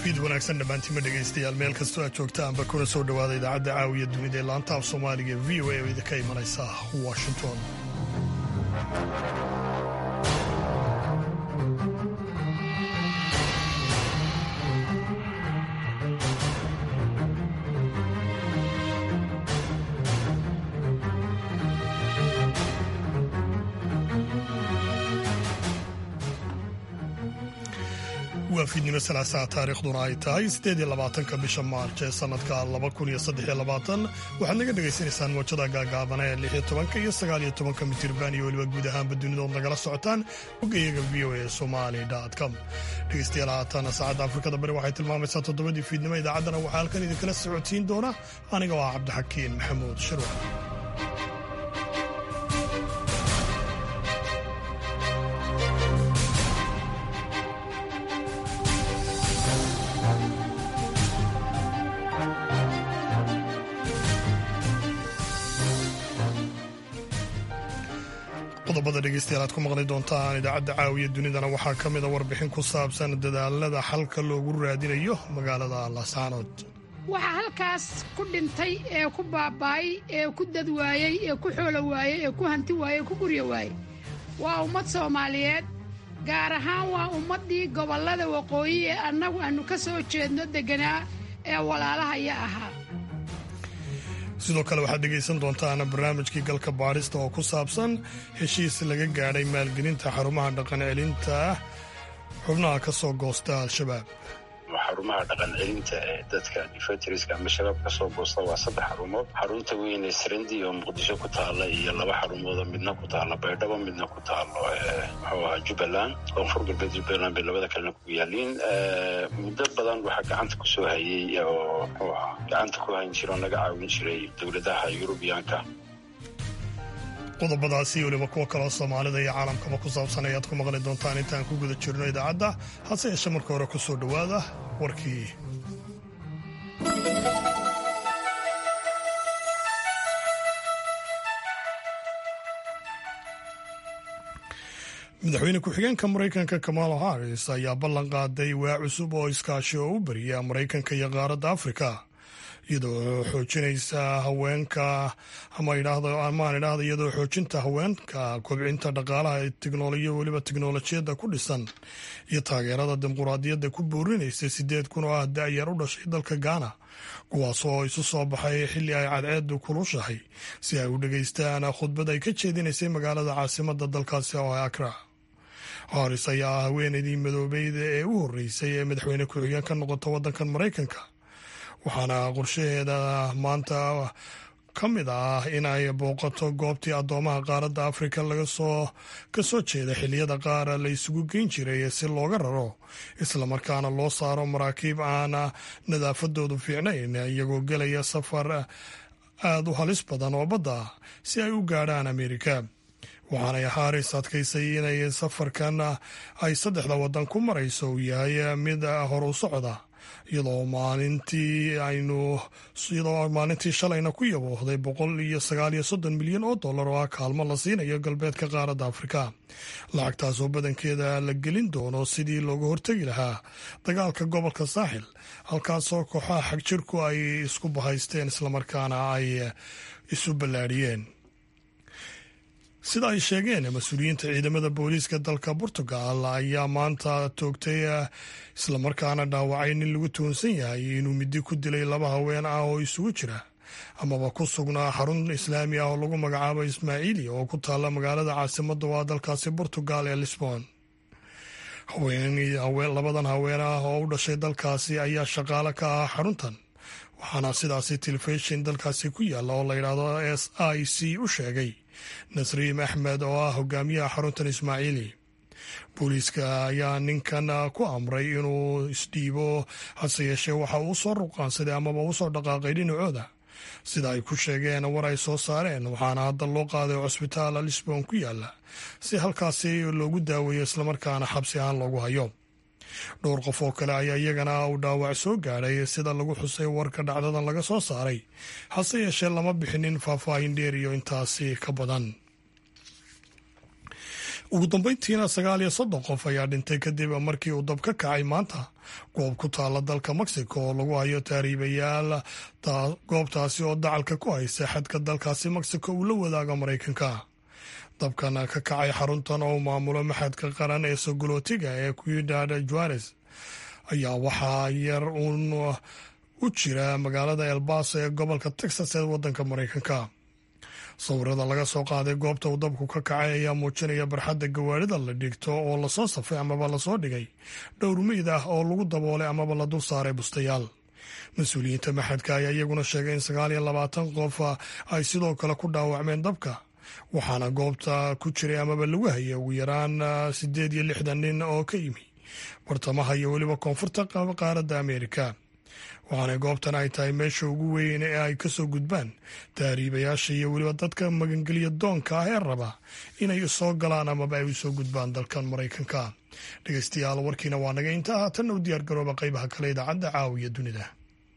fiid wanaagsan dhammaantiima dhegaystayaal meel kastoo aad joogtaanba kuna soo dhowaada idaacadda caawiya dunida ee laanta af soomaaliga v o a oo idinka imanaysa washington waa fiidnimo salaasaa taariikhduna ay tahay siddeed iyo labaatanka bisha maarj ee sannadka laba kun iyo saddex iyo labaatan waxaad naga dhagaysanaysaan moojada gaagaabana ee lix iyo tobanka iyo sagaal iyo tobanka mitirban iyo weliba guud ahaanba dunidood nagala socotaan boggayaga v o a somali com dhegaystayaal haataana saacadda afrikada bari waxay tilmaamaysaa toddobadii fiidnimo idaacaddana waxaa halkan idinkala socodsiin doona aniga oo ah cabdixakiin maxamuud shirwa qodobada dhegeystayaal aad ku maqli doontaan idaacadda caawiya dunidana waxaa ka mida warbixin ku saabsan dadaalada xalka loogu raadinayo magaalada laascaanood waxaa halkaas ku dhintay ee ku baaba'ay ee ku dad waayey ee ku xoolo waayey ee ku hanti waayey ee ku guryo waayey waa ummad soomaaliyeed gaar ahaan waa ummaddii gobollada waqooyi ee annagu aannu ka soo jeedno degganaa ee walaalahaya ahaa sidoo kale waxaad dhegaysan doontaan barnaamijkii galka baadhista oo ku saabsan heshiis laga gaadhay maalgelinta xarumaha dhaqan celinta xubnaha ka soo goosta al-shabaab xarumaha dhaqan celinta ee dadka difatriska ama shabaab ka soo goosta waa saddex xarumood xarunta weyn ee srandi oo muqdisho ku taalla iyo laba xarumoodoo midna ku taalla baydhabo midna ku taallo muxuu ahaa jubbaland koonfur galbeed jubbaland bay labada kalena ku yaaliin muddo badan waxaa gacanta ku soo hayey oo muxuu ahaa gacanta ku hayn jiro naga caawin jiray dowladaha yurubiyaanka qodobadaasi weliba kuwa kaloo soomaalida iyo caalamkaba ku saabsan ayaad ku maqli doontaan intaan ku guda jirno idaacadda hase yeeshe marka hore ku soo dhowaada warkii madaxweyne ku-xigeenka maraykanka kamala harris ayaa ballan qaaday waa cusub oo iskaashi oo u bariya maraykanka iyo qaaradda afrika iyadoo xoojinaysa haweenka ama amaan idhaahda iyadoo xoojinta haweenka kobcinta dhaqaalaha ee teknolojiya weliba teknolojiyadda ku dhisan iyo taageerada dimuquraadiyadda ku boorinaysa sideed kun oo ah da-yar u dhashay dalka gaana kuwaasoo isu soo baxay xilli ay cadceedu kulushahay si ay u dhegaystaan khudbad ay ka jeedinaysay magaalada caasimada dalkaasi oo akra haris ayaa ah haweeneydii madoobeyda ee u horreysay ee madaxweyne ku-xigeen ka noqota waddankan maraykanka waxaana qorshaheeda maanta ka mid ah in ay booqato goobtii addoomaha qaaradda afrika laga soo ka soo jeeda xilliyada qaar la isugu geyn jiray si looga raro islamarkaana loo saaro maraakiib aan nadaafadoodu fiicnayn iyagoo gelaya safar aada u halis badan oo badda si ay u gaadhaan amerika waxaanay haris adkaysay inay safarkan ay saddexda waddan ku marayso uu yahay mid hor u socda iyadoo maalintii aynu iyadoo maalintii shalayna ku yaboohday boqol iyo sagaal iyo soddon milyan oo dollar oo ah kaalmo la siinayo galbeedka qaaradda afrika lacagtaas oo badankeeda la gelin doono sidii looga hortegi lahaa dagaalka gobolka saaxil halkaasoo kooxaha xagjirku ay isku bahaysteen islamarkaana ay isu ballaadhiyeen sida ay sheegeen mas-uuliyiinta ciidamada booliiska dalka portugal ayaa maanta toogtay islamarkaana dhaawacay nin lagu tuhunsan yahay inuu midi ku dilay laba haween ah oo isugu jira amaba ku sugnaa xarun islaami ah oo lagu magacaabo ismaaciili oo ku taalla magaalada caasimada waa dalkaasi portugal ee lisbon labadan haween ah oo u dhashay dalkaasi ayaa shaqaale ka ah xaruntan waxaana sidaasi telefishin dalkaasi ku yaalla oo la yidhaahdo s i c u sheegay nasriim axmed oo ah hogaamiyaha xaruntan ismaaciili booliiska ayaa ninkan ku amray inuu isdhiibo hase yeeshee waxa uu soo ruqaansaday amaba u soo dhaqaaqay dhinacooda sida ay ku sheegeen war ay soo saareen waxaana hadda loo qaaday cusbitaal lisbon ku yaalla si halkaasi loogu daaweeyo islamarkaana xabsi ahaan loogu hayo dhowr qof oo kale ayaa iyagana uu dhaawac soo gaadhay sida lagu xusay warka dhacdadan laga soo saaray hase yeeshee lama bixinin faahfaahin dheer iyo intaasi ka badan ugu dambeyntiina sagaal iyo soddon qof ayaa dhintay kadib markii uu dab ka kacay maanta goob ku taala dalka mexico oo lagu hayo taariibayaal goobtaasi oo dacalka ku haysa xadka dalkaasi mexico uu la wadaago maraykanka dabkan ka kacay xaruntan oo maamulo maxadka qaran ee sogolootiga ee cuidad juares ayaa waxaa yar uun u jira magaalada elbaso ee gobolka texas ee wadanka maraykanka sawirada laga soo qaaday goobta uu dabku ka kacay ayaa muujinaya barxadda gawaarida la dhigto oo lasoo safay amaba lasoo dhigay dhowr meyd ah oo lagu daboolay amaba la dul saaray bustayaal mas-uuliyiinta maxadka ayaa iyaguna sheegay in sagaal iyo labaatan qof ay sidoo kale ku dhaawacmeen dabka waxaana goobta ku jiray amaba lagu hayay ugu yaraan siddeed iyo lixdan nin oo ka yimi bartamaha iyo weliba koonfurta qaaradda ameerika waxaana goobtan ay tahay meesha ugu weyn ee ay kasoo gudbaan taariibayaasha iyo weliba dadka magangeliya doonka ah ee raba inay soo galaan amaba ay usoo gudbaan dalkan maraykanka dhegeystayaal warkiina waa naga intaa haatanna u diyaar garooba qaybaha kale idaacadda caawiya dunida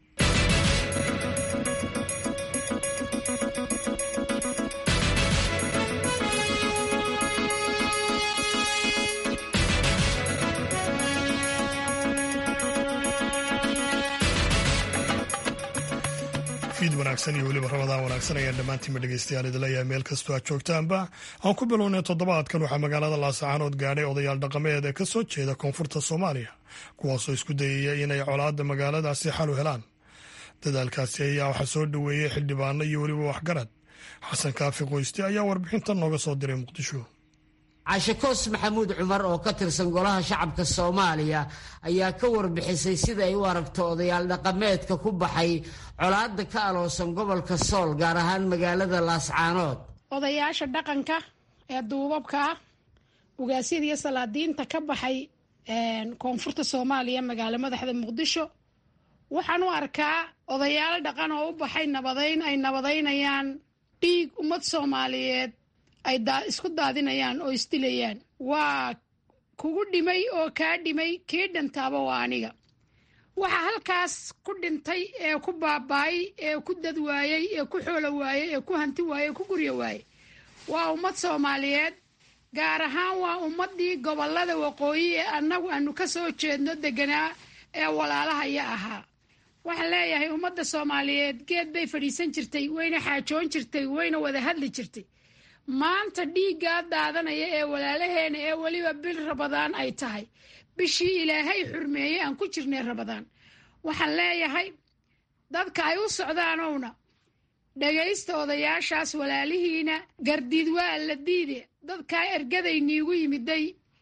fiid wanaagsan iyo weliba rabadaan wanaagsan ayaan dhammaantiinba dhegeystayaal idinleeyahay meel kastoo aad joogtaanba aan ku bilownay toddobaadkan waxaa magaalada laasacaanood gaadhay odayaal dhaqameed ee ka soo jeeda koonfurta soomaaliya kuwaasoo isku dayaya inay colaadda magaaladaasi xal u helaan dadaalkaasi ayaa waxaa soo dhoweeyey xildhibaano iyo weliba waxgarad xasan kaafi qoyste ayaa warbixintan nooga soo diray muqdisho cashakoos maxamuud cumar oo ka tirsan golaha shacabka soomaaliya ayaa ka warbixisay sida ay u aragto odayaal dhaqameedka ku baxay colaadda ka aloosan gobolka sool gaar ahaan magaalada laascaanood odayaasha dhaqanka ee duubabka ah ugaasyada iyo salaadiinta ka baxay koonfurta soomaaliya magaalo madaxda muqdisho waxaan u arkaa odayaalo dhaqan oo u baxay nabadayn ay nabadaynayaan dhiig ummad soomaaliyeed ay isku daadinayaan oo isdilayaan waa kugu dhimay oo kaa dhimay kii dhintaaba waa aniga waxa halkaas ku dhintay ee ku baaba'ay ee ku dad waayey ee ku xoolo waayey ee ku hanti waayey ee ku guryo waayey waa ummad soomaaliyeed gaar ahaan waa ummaddii gobollada waqooyi ee annagu aanu ka soo jeedno deganaa ee walaalahaya ahaa waxaan leeyahay ummadda soomaaliyeed geed bay fadhiisan jirtay wayna xaajoon jirtay wayna wada hadli jirtay maanta dhiiggaa daadanaya ee walaalaheena ee weliba bil rabadaan ay tahay bishii ilaahay xurmeeyey aan ku jirnay rabadaan waxaan leeyahay dadka ay u socdaanowna dhagaysta odayaashaas walaalihiina gardiid waa la diide dadkaa ergadayniigu yimiday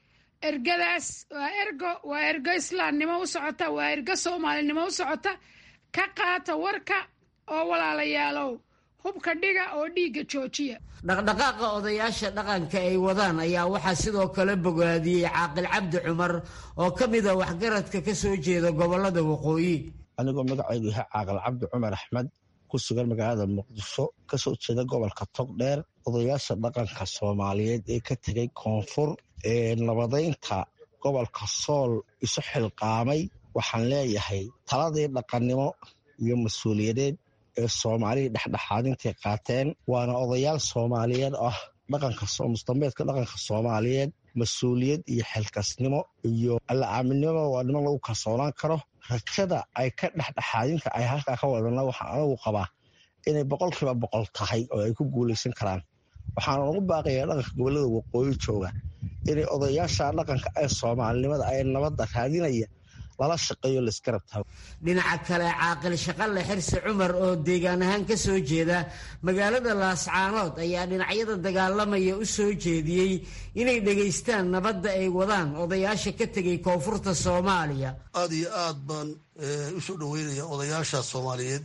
ergadaas waa ergo waa ergo islaamnimo u socota waa ergo soomaalinimo u socota ka qaata warka oo walaalayaalow hubka dhiga oo dhiigga joojiya dhaqdhaqaaqa odayaasha dhaqanka ay wadaan ayaa waxaa sidoo kale bogaadiyey caaqil cabdi cumar oo ka mid a waxgaradka ka soo jeeda gobollada waqooyi anigoo magacaydu yahay caaqil cabdi cumar axmed ku sugan magaalada muqdisho kasoo jeeda gobolka togdheer odayaasha dhaqanka soomaaliyeed ee ka tegay koonfur ee nabadaynta gobolka sool isu xilqaamay waxaan leeyahay taladii dhaqannimo iyo mas-uuliyadeed ee soomaalida dhexdhexaadintay qaateen waana odayaal soomaaliyeed ah dhaqanka mustambeedka dhaqanka soomaaliyeed mas-uuliyad iyo xilkasnimo iyo alla aaminimo waa niman lagu kalsoonaan karo rajada ay ka dhexdhexaadinta ay halkaa ka wadana waxaan anagu qabaa inay boqolkiiba boqol tahay oo ay ku guulaysan karaan waxaana ugu baaqayaa dhaqanka gobollada waqooyi jooga inay odayaasha dhaqanka ee soomaalinimada ay nabadda raadinaya lala shaqeeyo laisgarab taago dhinaca kale caaqil shaqalle xirsi cumar oo deegaan ahaan ka soo jeeda magaalada laascaanood ayaa dhinacyada dagaalamaya u soo jeediyey inay dhegaystaan nabadda ay wadaan odayaasha ka tegay koonfurta soomaaliya aada iyo aad baan u soo dhoweynaya odayaasha soomaaliyeed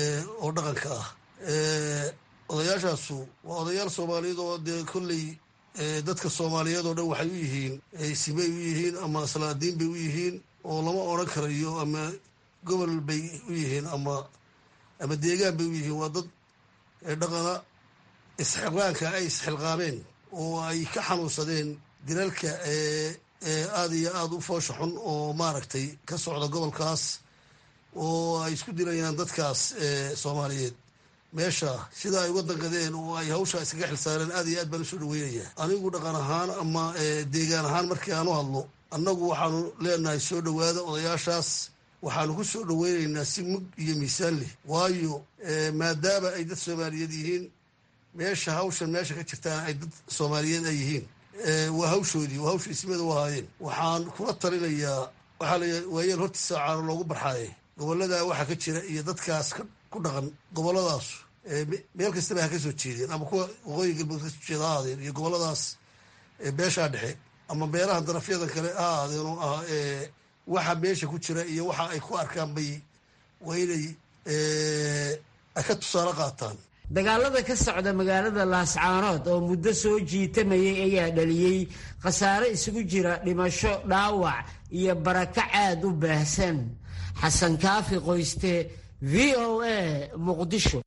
oo dhaqanka ah odayaashaasu waa odayaal soomaaliyeed oo dee kolley dadka soomaaliyeed oo dhan waxay u yihiin simay u yihiin ama salaadiin bay u yihiin oo lama odran karayo ama gobol bay u yihiin ama ama deegaan bay u yihiin waa dad dhaqana isxilqaanka ay isxilqaameen oo ay ka xanuunsadeen dilalka aada iyo aada u foosha xun oo maaragtay ka socda gobolkaas oo ay isku dilayaan dadkaas soomaaliyeed meesha sida ay uga dangadeen oo ay hawshaa iskaga xilsaareen aad iyo aad baan usoo dhaweynaya anigu dhaqan ahaan ama deegaan ahaan markii aan u hadlo annagu waxaanu leenahay soo dhowaada odayaashaas waxaanu ku soo dhoweynaynaa si mug iyo miisaan leh waayo maadaama ay dad soomaaliyeed yihiin meesha hawshan meesha ka jirtaan ay dad soomaaliyeed ay yihiin waa hawshoodii waa hawsha ismada u ahaayeen waxaan kula talinayaa waxaa la waayeel hortiisa caano loogu barxaaye gobolladaa waxaa ka jira iyo dadkaas ku dhaqan gobolladaaas meel kastaba ha ka soo jeedeen ama kuwa waqooyi galmudug kasoo jeeda ha ahaadeen iyo gobolladaas beeshaa dhexe ama beelaha darafyadan kale ha ahaadeen oo ah waxa meesha ku jira iyo waxa ay ku arkaan bay waa inay ay ka tusaale qaataan dagaalada ka socda magaalada laascaanood oo muddo soo jiitamayay ayaa dhaliyey khasaare isugu jira dhimasho dhaawac iyo barakac aad u baahsan xasan kaafi qoyste v o a muqdisho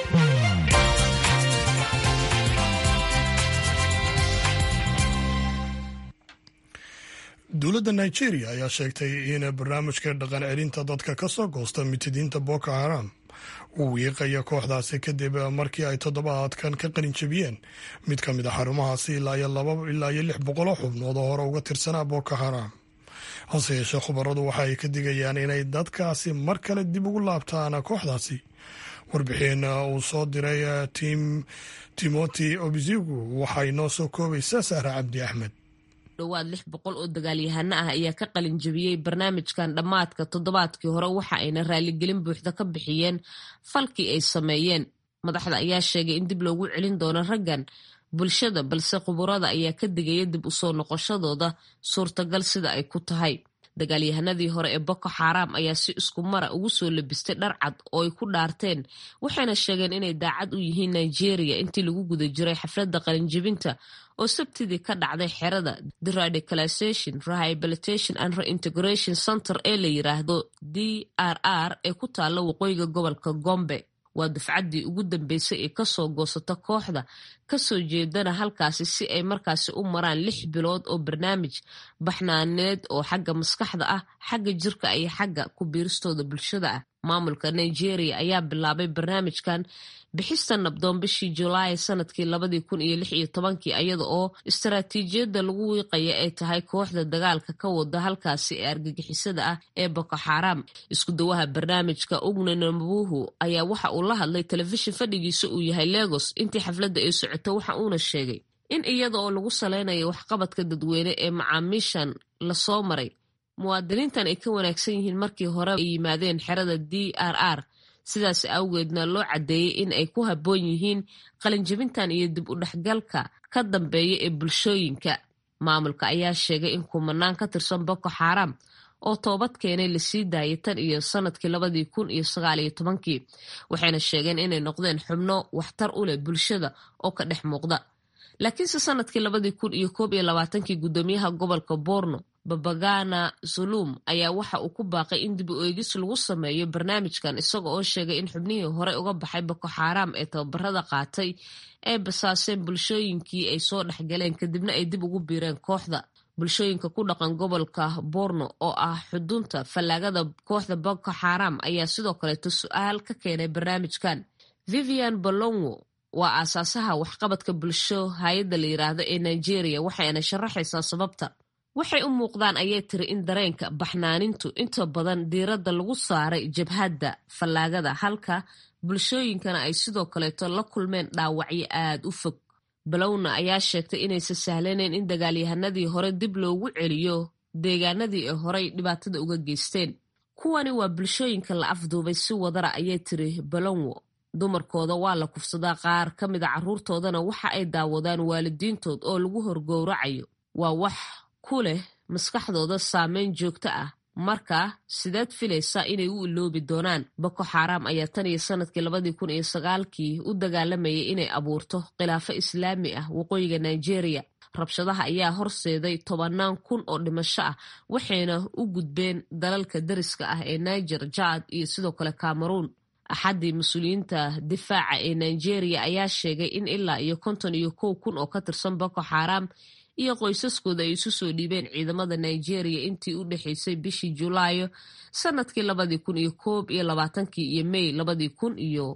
dowladda nigeria ayaa sheegtay in barnaamijka dhaqan celinta dadka ka soo goosta mitidiinta boko haram uu wiiqaya kooxdaasi kadib markii ay toddobaadkan ka qalin jabiyeen mid ka mid a xarumahaasi ilaa iyo laba ilaa iyo lix boqoloo xubnood oo hore uga tirsanaa boko haram hase yeeshee khubaradu waxa ay ka digayaan inay dadkaasi mar kale dib ugu laabtaan kooxdaasi warbixin uu soo diray tim timothy obizigu waxay noo soo koobaysaa sahra cabdi axmed dhowaad lix boqol oo dagaalyahano ah ayaa ka qalin jabiyey barnaamijkan dhammaadka toddobaadkii hore waxa ayna raaligelin buuxda ka bixiyeen falkii ay sameeyeen madaxda ayaa sheegay in dib loogu celin doono raggan bulshada balse khuburada ayaa ka digaya dib usoo noqoshadooda suurtagal sida ay ku tahay dagaalyahanadii hore ee boko xaram ayaa si isku mara ugu soo labistay dhar cad oo ay ku dhaarteen waxayna sheegeen inay daacad u yihiin nigeria intii lagu guda jiray xafladda qalinjibinta oo sabtidii ka dhacday xerada deradicalization rehabilitation and reintegration center ee la yiraahdo d r r ee ku taalla waqooyiga gobolka gombe waa dufcaddii ugu dambeysay ee kasoo goosata kooxda kasoo jeedana halkaasi si ay markaasi u maraan lix bilood oo barnaamij baxnaaneed oo xagga maskaxda ah xagga jirka iyo xagga ku biiristooda bulshada ah maamulka nigeria ayaa bilaabay barnaamijkan bixista nabdoon bishii julaay sanadkii labadii kun iyo lix iyo tobankii iyada oo istaraatiijiyadda lagu wiiqaya ay tahay kooxda dagaalka ka wada halkaasi ee argagixisada ah ee boko xaram isku dawaha barnaamijka ugne nambuhu ayaa waxa uu la hadlay telefishin fadhigiisa uu yahay legos intii xafladda ay socoto waxa uuna sheegay in iyada oo lagu saleynayo waxqabadka dadweyne ee macaamiishan lasoo maray muwaadiniintan ay ka wanaagsan yihiin markii hore ay yimaadeen xerada d r r sidaas awgeedna loo caddeeyey in ay ku habboon yihiin qalinjabintan iyo dib u dhexgalka ka dambeeya ee bulshooyinka maamulka ayaa sheegay in kumanaan ka tirsan boko xaram oo toobad keenay lasii daayay tan iyo sanadkii labadii kun iyo sagaal iyo tobankii waxayna sheegeen inay noqdeen xubno waxtar u leh bulshada oo ka dhex muuqda laakiinse sanadkii labadii kun iyo koob iyo labaatankii guddoomiyaha gobolka borno babagana zulum ayaa waxa uu ku baaqay in dib u eegis lagu sameeyo barnaamijkan isaga oo sheegay in xubnihii hore uga baxay boko xaram ee tababarada qaatay ay basaaseen bulshooyinkii ay soo dhexgaleen kadibna ay dib ugu biireen kooxda bulshooyinka ku dhaqan gobolka borno oo ah xudunta fallaagada kooxda boko xaram ayaa sidoo kaleeto su-aal ka keenay barnaamijkan vivian bolongo waa aasaasaha waxqabadka bulsho hay-adda la yiraahdo ee nigeria waxayna sharaxaysaa sababta waxay u muuqdaan ayay tiri in dareenka baxnaanintu inta badan diiradda lagu saaray jabhadda fallaagada halka bulshooyinkana ay sidoo kaleeto la kulmeen dhaawacyo aad u fog balowna ayaa sheegtay inaysan sahlanayn in dagaalyahanadii hore dib loogu celiyo deegaanadii ay horey dhibaatada uga geysteen kuwani waa bulshooyinka la afduubay si wadara ayay tiri balonwo dumarkooda waa la kufsadaa qaar ka mida carruurtoodana waxa ay daawadaan waalidiintood oo lagu horgowracayo waa wax ku leh maskaxdooda saameyn joogto ah marka sideed filaysaa inay u iloobi doonaan boko xaram ayaa tan iyo sanadkii labadii kun iyo sagaalkii u dagaalamayay inay abuurto khilaafo islaami ah waqooyiga nigeria rabshadaha ayaa horseeday tobannaan kun oo dhimasho ah waxayna u gudbeen dalalka dariska ah ee niger jad iyo sidoo kale cameroon axaddii mas-uuliyiinta difaaca ee nigeria ayaa sheegay in ilaa iyo konton iyo kow kun oo ka tirsan boko xaram iyo qoysaskooda ay isu soo dhiibeen ciidamada nigeria intii u dhexaysay bishii julaayo sanadkii labadii kun iyo koob iyo labaatankii iyo mey labadii kun iyo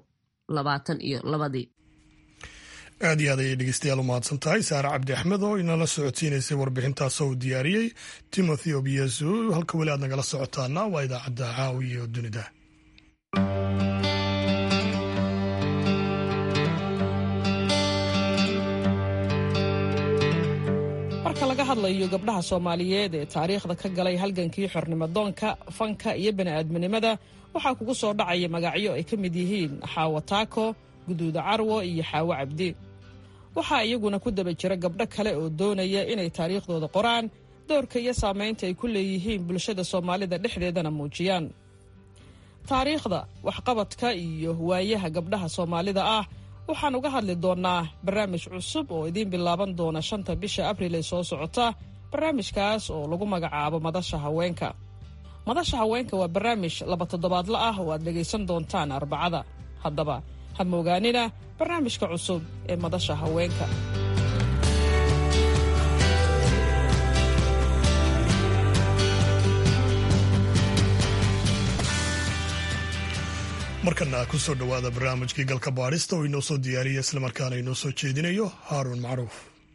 labaatan iyo labadii aad iyo aad ayay dhegeystayaal u mahadsan tahay saare cabdi axmed oo inala socodsiinaysay warbixintaasoo uu diyaariyey timothy obiesu halka weli aad nagala socotaana waa idaacadda caawiya oo dunida marka laga hadlayo gabdhaha soomaaliyeed ee taariikhda ka galay halgankii xornimadoonka fanka iyo bani'aadminimada waxaa kugu soo dhacaya magacyo ay ka mid yihiin xaawo taako guduuda carwo iyo xaawo cabdi waxaa iyaguna ku daba jira gabdho kale oo doonaya inay taariikhdooda qoraan doorka iyo saamaynta ay ku leeyihiin bulshada soomaalida dhexdeedana muujiyaan taariikhda waxqabadka iyo waayaha gabdhaha soomaalida ah waxaan uga hadli doonnaa barnaamij cusub oo idiin bilaaban doona shanta bisha abriil ee soo socota barnaamijkaas oo lagu magacaabo madasha haweenka madasha haweenka waa barnaamij laba toddobaadla ah oo aad dhegaysan doontaan arbacada haddaba ha moogaanina barnaamijka cusub ee madasha haweenka markana ku soo dhowaada barnaamijkii galka baadhista oo inoo soo diyaariya islamarkaana inoo soo jeedinayo haaruun macruuf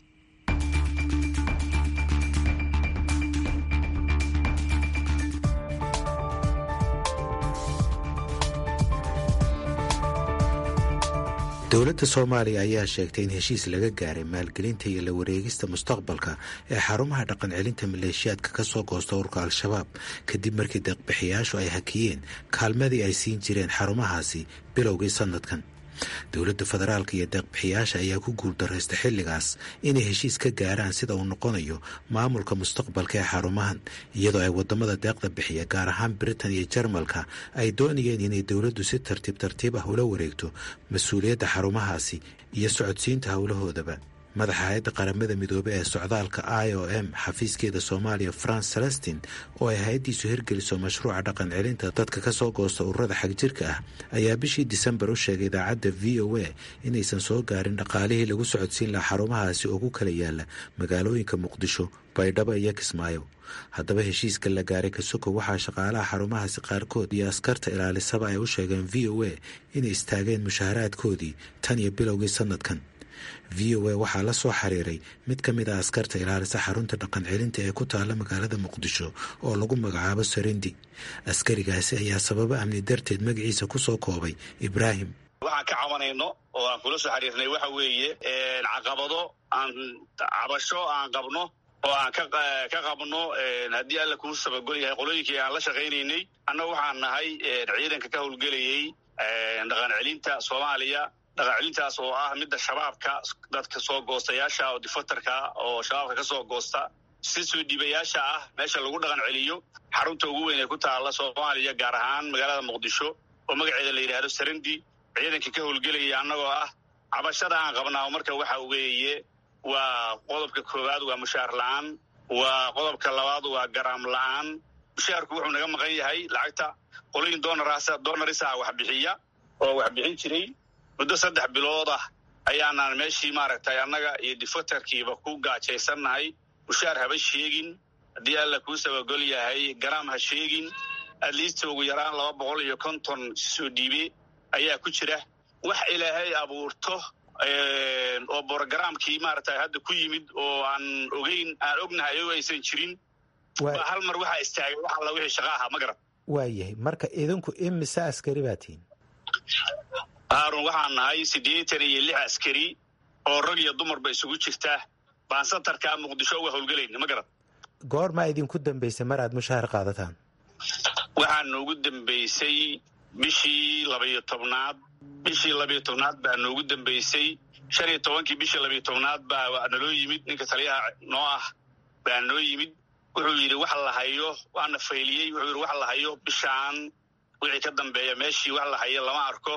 dowladda soomaaliya ayaa sheegtay in heshiis laga gaaray maalgelinta iyo la wareegista mustaqbalka ee xarumaha dhaqancelinta maleeshiyaadka ka soo goosta urka al-shabaab kadib markii deeqbixiyaashu ay hakiyeen kaalmadii ay siin jireen xarumahaasi bilowgii sannadkan dowladda federaalka iyo deeqbixiyaasha ayaa ku guuldaraysta xilligaas inay heshiis ka gaaraan sida uu noqonayo maamulka mustaqbalka ee xarumahan iyadoo ay wadamada deeqda bixiya gaar ahaan britain iyo jarmalka ay doonayeen inay dowladdu si tartiib tartiib ah ula wareegto mas-uuliyadda xarumahaasi iyo socodsiinta howlahoodaba madaxa hay-adda qaramada midoobey ee socdaalka i o m xafiiskeeda soomaaliya france celestin oo ay hay-addiisu hirgeliso mashruuca dhaqan celinta dadka ka soo goosta ururada xagjirka ah ayaa bishii disembar u sheegay idaacadda v o a inaysan soo gaarin dhaqaalihii lagu socodsiin lahaa xarumahaasi oo ku kala yaala magaalooyinka muqdisho baydhabo iyo kismaayo haddaba heshiiska la gaaray kasuko waxaa shaqaalaha xarumahaasi qaarkood iyo askarta ilaalisaba ay u sheegeen v o a inay istaageen mushaharaadkoodii tan iyo bilowgii sannadkan v o a waxaa la soo xiriiray mid ka mid a askarta ilaalisa xarunta dhaqan celinta ee ku taalla magaalada muqdisho oo lagu magacaabo sarendi askarigaasi ayaa sababo amni darteed magaciisa ku soo koobay ibraahim waxaan ka cabanayno oo aan kula soo xiriirnay waxa weeye caqabado aan cabasho aan qabno oo aan ka qabno haddii alla kuu sabagol yahay qolooyinkii aan la shaqaynaynay annaga waxaan nahay ciidanka ka howlgelayay dhaqan celinta soomaaliya dhaqan celintaas oo ah midda shabaabka dadka soo goostayaasha oo difatarka oo shabaabka ka soo goosta si soo dhiibayaasha ah meesha lagu dhaqan celiyo xarunta ugu weyn ee ku taalla soomaaliya gaar ahaan magaalada muqdisho oo magaceeda la yidhaahdo sarendi ciidankii ka howlgelaya annagoo ah cabashada aan qabnaa marka waxa weeye waa qodobka koowaad waa mushaar la-aan waa qodobka labaad waa garaam la-aan mushaarku wuxuu naga maqan yahay lacagta qolooyin doonarisa wax bixiya oo wax bixin jiray muddo saddex bilood ah ayaanaan meeshii maaragtay annaga iyo difatarkiiba ku gaajaysannahay mushaar haba sheegin haddii alla kuu sabagol yahay garaam ha sheegin adliista ugu yaraan laba boqol iyo konton soo dhiibe ayaa ku jira wax ilaahay abuurto oo borogaraamkii maaragtay hadda ku yimid oo aan ogeyn aan ognahay o aysan jirin baa hal mar waxaa istaagay wax alla wixii shaqa ahaa ma garan waayahay marka idinku imise askari baa tihin haarun waxaan nahay siddeetan iyo lix askari oo rag iyo dumarba isugu jirta baan satarkaa muqdisho uga howlgelayna ma garan goormaa idinku dambaysay mar aad mushahar qaadataan waxaa noogu dambaysay bishii labayo tobnaad bishii labayo tobnaad baa noogu dambaysay shan iyo tobankii bishii labayo tobnaad baa naloo yimid ninka taliyaha noo ah baa noo yimid wuxuu yidhi wax la hayo waana fayliyey wuxuu yidhi wax la hayo bishaan wixii ka dambeeya meeshii wax la hayo lama arko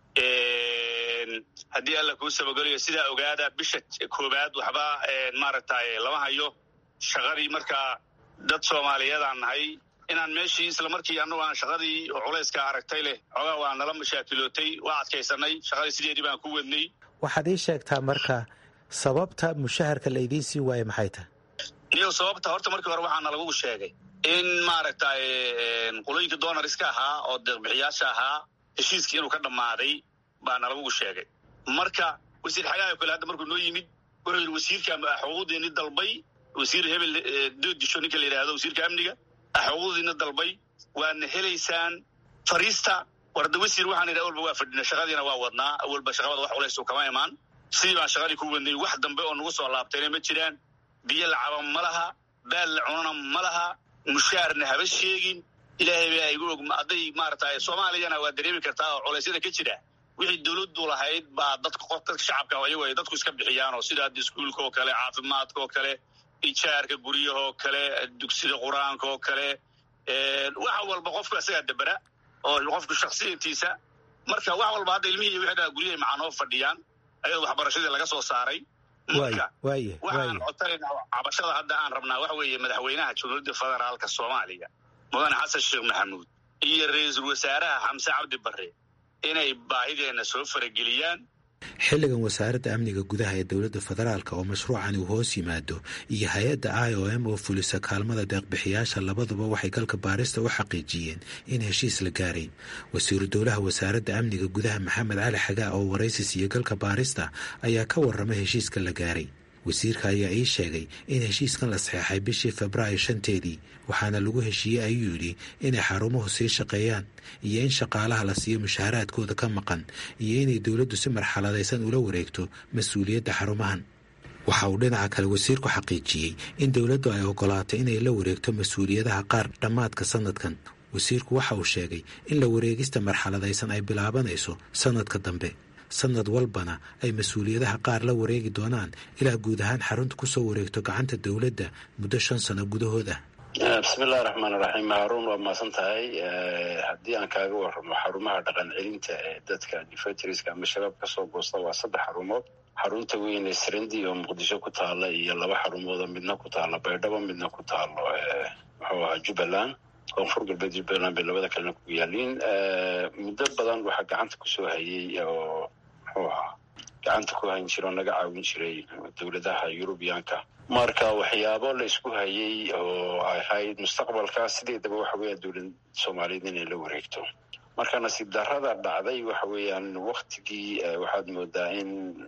haddii alla kuu sabagolayo sidaa ogaada bisha koowaad waxba maaragtay lama hayo shaqadii markaa dad soomaaliyeedaan nahay inaan meeshii isla markii annagu aan shaqadii oo culayska aragtay leh xoogaa waa nala mashaakilootay waa adkaysanay shaqadii sideedii baan ku wadnay waxaad ii sheegtaa marka sababta mushaharka la idiin sii waaye maxay tahay niyo sababta horta markii hore waxaana lagu sheegay in maaragtay qolooyinka doonariska ahaa oo deeqbixiyaasha ahaa heshiiskii inuu ka dhammaaday baa nalagu sheegay marka wasiir xagaha kale hadda markuu noo yimid wuxuu yidhi wasiirka xuquuqdiini dalbay wasiir hebel doodisho ninka la yidhaahdo wasiirka amniga xuquuqdiina dalbay waadna helaysaan fariista warda wasiir waxaan idhi awalba waa fadhina shaqadiina waa wadnaa awalba shaqabada wax culaysu kama imaan sidii baan shaqadii ku wadnay wax dambe oo nagu soo laabtayna ma jiraan biyo lacaba ma laha baal la cunana ma laha mushaarna haba sheegin ilaahay baa igu og hadday maaragtay soomaaliyana waa dareemi kartaa oo culeysyada ka jira wixii dowladdu lahayd baa dadka dadka shacabka ayago ay dadku iska bixiyaan oo sida hadda iskuulka oo kale caafimaadka oo kale ijaarka guryaha oo kale dugsida qur-aanka oo kale wax walba qofku isagaa dabera oo qofku shaksiyatiisa marka wax walba hadda ilmihii wixii dhaa guryahay macanoo fadhiyaan ayadoo waxbarashadii laga soo saaray marka waxaan codsanaynaa cabashada hadda aan rabnaa waxa weeye madaxweynaha jamhuuriyadda federaalka soomaaliya mudane xasan sheekh maxamuud iyo ra-iisul wasaaraha xamse cabdi barre inay baahideenna soo farageliyaan xilligan wasaaradda amniga gudaha ee dowladda federaalka oo mashruucani uu hoos yimaado iyo hay-adda i o m oo fulisa kaalmada deeqbixiyaasha labaduba waxay galka baarista u xaqiijiyeen in heshiis la gaaray wasiiru dowlaha wasaaradda amniga gudaha maxamed cali xagaa oo waraysi siiyo galka baarista ayaa ka warramay heshiiska la gaaray wasiirka ayaa ii sheegay in heshiiskan la saxeexay bishii febraayo shanteedii waxaana lagu heshiiyey ayuu yidhi inay xarumuhu sii shaqeeyaan iyo in shaqaalaha la siiyo mushaaharaadkooda ka maqan iyo inay dowladdu si marxaladaysan ula wareegto mas-uuliyadda xarumahan waxa uu dhinaca kale wasiirku xaqiijiyey in dowladdu ay ogolaatay inay la wareegto mas-uuliyadaha qaar dhammaadka sanadkan wasiirku waxa uu sheegay in la wareegista marxaladaysan ay bilaabanayso sanadka dambe sanad walbana ay mas-uuliyadaha qaar la wareegi doonaan ilaa guud ahaan xarunta kusoo wareegto gacanta dowladda muddo shan sano gudahood ah bismillahi raxmaan raxiim haruun waa maasan tahay haddii aan kaaga warramo xarumaha dhaqan celinta ee dadka difatriska ama shabaab kasoo goosta waa saddex xarumood xarunta weyn ee srendi oo muqdisho ku taala iyo laba xarumoodoo midna ku taalo baydhabo midna ku taalo muxuu ahaa jubbaland koonfur galbeed jubbaland bay labada kalena ku yaaliin muddo badan waxaa gacanta kusoo hayay oo muxuu ahaa gacanta ku hayn jira oo naga caawin jiray dowladaha yurubiyaanka marka waxyaabo la isku hayay oo ahayd mustaqbalka sideedaba waxa weeyaan dowlad soomaaliyeed inay la wareegto marka nasiib darrada dhacday waxa weeyaan waktigii waxaad moodaa in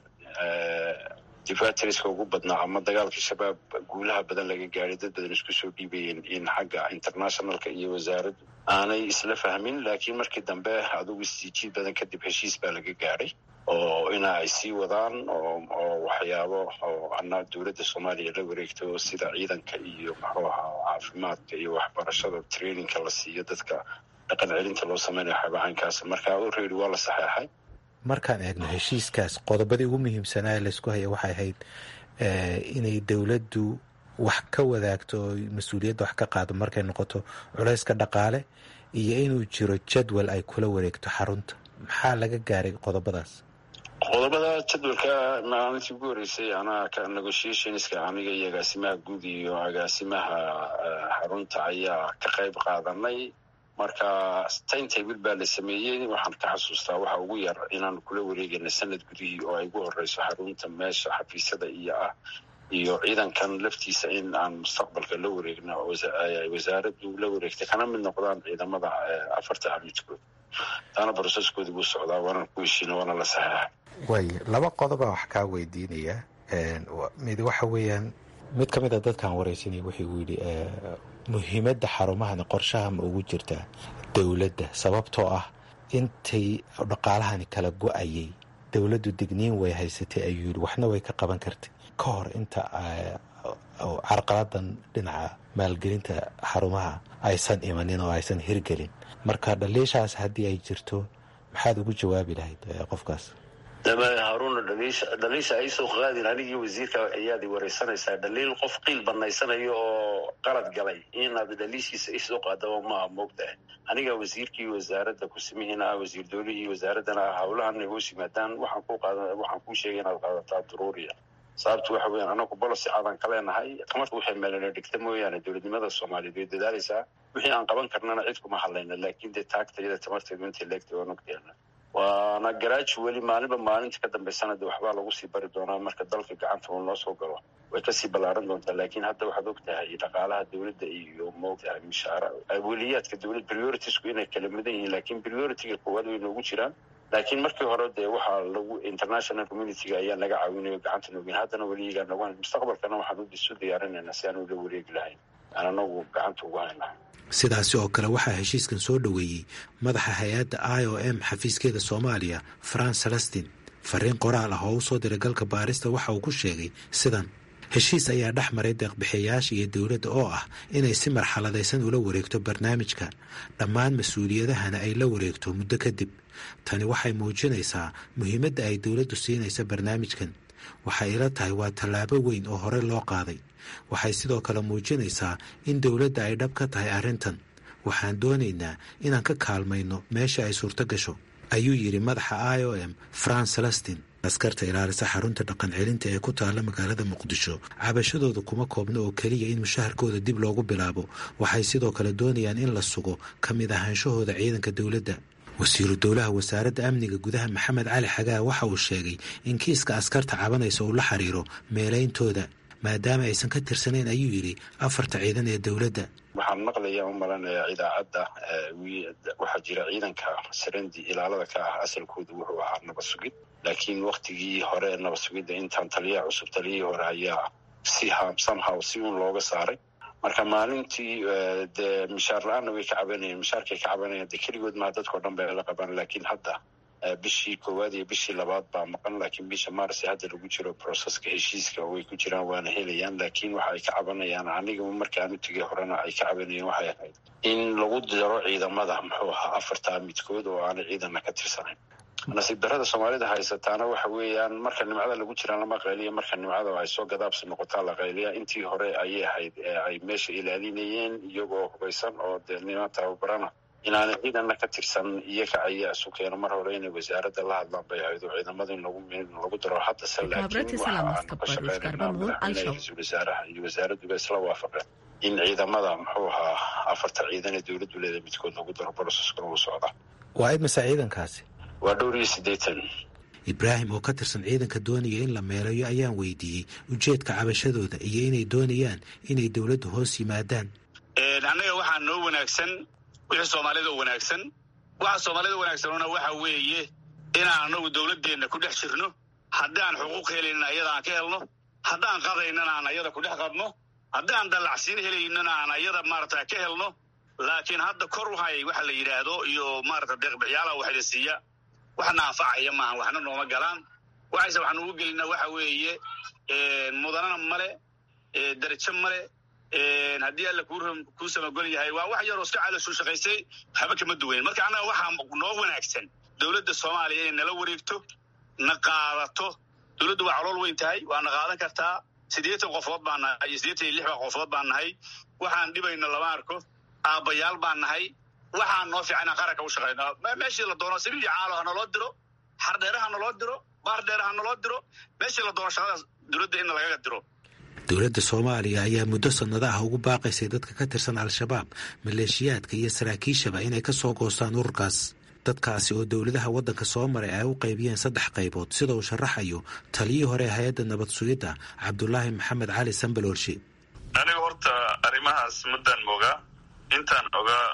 difatriska ugu badnaa ama dagaalkii shabaab guulaha badan laga gaaray dad badan isku soo dhiibayeen in xagga internationalka iyo wasaaraddu aanay isla fahmin laakiin markii dambe adugu istiijiid badan kadib heshiis baa laga gaadhay oo ina ay sii wadaan oo waxyaabo oo ana dowladda soomaaliya la wareegto sida ciidanka iyo muxuu ahaa caafimaadka iyo waxbarashada trainingka la siiyo dadka dhaqan celinta loo samaynayo xabacankaas marka already waa la saxeexay markaan eegno heshiiskaas qodobadii ugu muhiimsanaa ee laysku haya waxay ahayd inay dowladdu wax ka wadaagto oo mas-uuliyadda wax ka qaado markay noqoto culayska dhaqaale iyo inuu jiro jadwal ay kula wareegto xarunta maxaa laga gaaray qodobadaas qodobada jadwalka maalintii ugu horreysay anaa ka negotiationska aniga iyo agaasimaha guud iyo agaasimaha xarunta ayaa ka qayb qaadanay marka taintable baa la sameeyey waxaan ka xasuustaa waxa ugu yar inaan kula wareegayna sanad gudihii oo ay ugu horeyso xarunta meesha xafiisyada iyo ah iyo ciidankan laftiisa in aan mustaqbalka la wareegna wasaaraddu la wareegtay kana mid noqdaan ciidamada afarta amidkood taana broseskoodi buu socdaa waana ku heshiina waana la saxeexa way laba qodobaa wax kaa weydiinaya mid waxa weeyaan mid ka mid a dadkaan wareysanay wuxuu yidhi muhiimadda xarumahani qorshaha ma ugu jirtaa dowladda sababtoo ah intay dhaqaalahani kala go-ayay dowladdu digniin way haysatay ayuu yidhi waxna way ka qaban kartay ka hor inta carqaladan dhinaca maalgelinta xarumaha aysan imanin oo aysan hirgelin marka dhaliishaas haddii ay jirto maxaad ugu jawaabi lahayd qofkaas haruuna dhaliisha ay soo qaadin anigii wasiirka ayaad wareysanaysaa dhaliil qof qiil banaysanayo oo qalad galay inaad dhaliishiisa isoo qaadaba maaha moogtahay aniga wasiirkii wasaaradda kusimihiina ah wasiir dowlihii wasaaraddana ah hawlahanay hoos yimaadaan waxaan ku qaada waxaan kuu sheegay inaad qaadataa duruuriya sababtu waxa weeyaan anagu bolosi cadan ka leenahay tamarta waxay meelana dhigta mooyaane dowladnimada soomaaliyeed way dadaalaysaa wixii aan qaban karnana cid kuma hadlayna laakiin dee taagtayada tamarteedu intay leegtay waan ogteena waana garaaji weli maalinba maalinta ka dambaysana de waxbaa lagu sii bari doonaa marka dalka gacanta uu noo soo galo way kasii ballaaran doontaa laakiin hadda waxaad og tahay dhaqaalaha dowladda iyo maogtahay mishaara weliyaadka dowlad prioritiesku inay kala mudan yihiin laakiin prioritiga koowaad way noogu jiraan laakiin markii hore dee waxaa lagu international communityga ayaa naga caawinayo gacanta noogin haddana weligaa nagu mustaqbalkana waxaan isu diyaarinaynaa si aan ula wareegi lahayn aan anagu gacanta ugu haynahay sidaasi oo kale waxaa heshiiskan soo dhoweeyey madaxa hay-adda i o m xafiiskeeda soomaaliya fran celestin fariin qoraal ah oo u soo diray galka baarista waxa uu ku sheegay sidan heshiis ayaa dhex maray deeqbixiyayaasha iyo dowladda oo ah inay si marxaladaysan ula wareegto barnaamijka dhammaan mas-uuliyadahana ay la wareegto muddo kadib tani waxay muujinaysaa muhiimadda ay dowladdu siinaysa barnaamijkan waxay ila tahay waa tallaabo weyn oo hore loo qaaday waxay sidoo kale muujinaysaa in dowladda ay dhab ka tahay arrintan waxaan doonaynaa inaan ka kaalmayno meesha ay suurto gasho ayuu yidhi madaxa i o m fran celestin askarta ilaalisa xarunta dhaqan celinta ee ku taalla magaalada muqdisho cabashadooda kuma koobna oo keliya in mushaharkooda dib loogu bilaabo waxay sidoo kale doonayaan in la sugo ka mid ahaanshahooda ciidanka dowladda wasiiru dowlaha wasaaradda amniga gudaha maxamed cali xagaa waxa uu sheegay in kiiska askarta cabanaysa uu la xiriiro meelayntooda maadaama aysan ka tirsanayn ayuu yidhi afarta ciidan ee dowladda waxaan maqlayaa u malanayaa idaacadda waxaa jira ciidanka sarendi ilaalada ka ah asalkoodu wuxuu ahaa nabad sugid laakiin waktigii hore ee nabad sugidda intaan taliyaha cusub taliyihii hore ayaa si somehow si uun looga saaray marka maalintii dee mishaar la-aanna way ka cabanayeen mishaarkay ka cabanayeen dee keligood maha dadkao dhan bay la qabaan laakiin hadda bishii koowaad iyo bishii labaad baa maqan laakiin bisha mars hadda lagu jiro proceska heshiiska way ku jiraan waana helayaan laakiin waxa ay ka cabanayaan aniga markaan u tegay horena ay ka cabanayeen waxay ahayd in lagu daro ciidamada muxuu ahaa afartaa midkood oo aanay ciidanna ka tirsanayn nasiib darada soomaalida haysataana waxa weeyaan marka nimcada lagu jiraan lama qayliya marka nimcada ay soo gadaabsi noqotaa la qayliya intii hore ayay ahayd ay meesha ilaalinayeen iyagoo hubaysan oo dee niman tababarana inaanay ciidanna ka tirsan iyaga ayaa isu keeno mar hore inay wasaaradda la hadlaan bay ahayd oo ciidamada in lagu daro haddase laakiin waxa aanu ka shaqeynayna madaxweynaha ra-iisul wasaaraha iyo wasaaradduba isla waafaqeen in ciidamada muxuu ahaa afarta ciidan ee dowladdu leedahay midkood lagu daro broseskuna uu socdaa waa imisa ciidankaasi waa dhowr iyo siddeetan ibraahim oo ka tirsan ciidanka doonaya in la meelayo ayaan weydiiyey ujeedka cabashadooda iyo inay doonayaan inay dowladdu hoos yimaadaan annaga waxaa noo wanaagsan wixii soomaalida wanaagsan waxa soomaalida wanaagsanuna waxa weeye inaan anagu dowladdeenna ku dhex jirno haddaan xuquuq helaynin ayada aan ka helno haddaan qadaynana aan ayada ku dhex qadno haddaan dallacsiin helaynana aan ayada maarata ka helno laakiin hadda kor wahay waxa la yidhaahdo iyo maarata deeqbixiyaalaha waxla siiya waxna anfacaya maahan waxna nooma galaan waxayse waxaan ugu gelinaa waxa weeye mudanana male darajo male haddii alla kuu samagol yahay waa wax yaroo iska calooshu shaqaysay waxba kama duwayn marka annaga waxaa noo wanaagsan dowladda soomaaliya inay nala wareegto na qaadato dowladdu waa calool weyn tahay waa na qaadan kartaa siddeetan qofood baan nahay iyo siddeetan iyo lix baa qofood baan nahay waxaan dhibayno lama arko aabbayaal baan nahay waxaan noo fiican inaan qaranka u shaqayno meeshii la doono sabiil iyo caalo ha naloo diro xardheere ha naloo diro baardheere ha naloo diro meeshii la doono shaqadaas dowladda in lagaga diro dowladda soomaaliya ayaa muddo sannado ah ugu baaqaysay dadka ka tirsan al-shabaab maleeshiyaadka iyo saraakiishaba inay ka soo goostaan ururkaas dadkaasi oo dowladaha waddanka soo maray ay u qaybiyeen saddex qaybood sida uu sharaxayo taliyii hore hay-adda nabad sugidda cabdulaahi maxamed cali sambaloolshe aniga horta arrimahaas muddaan mogaa intaan ogaa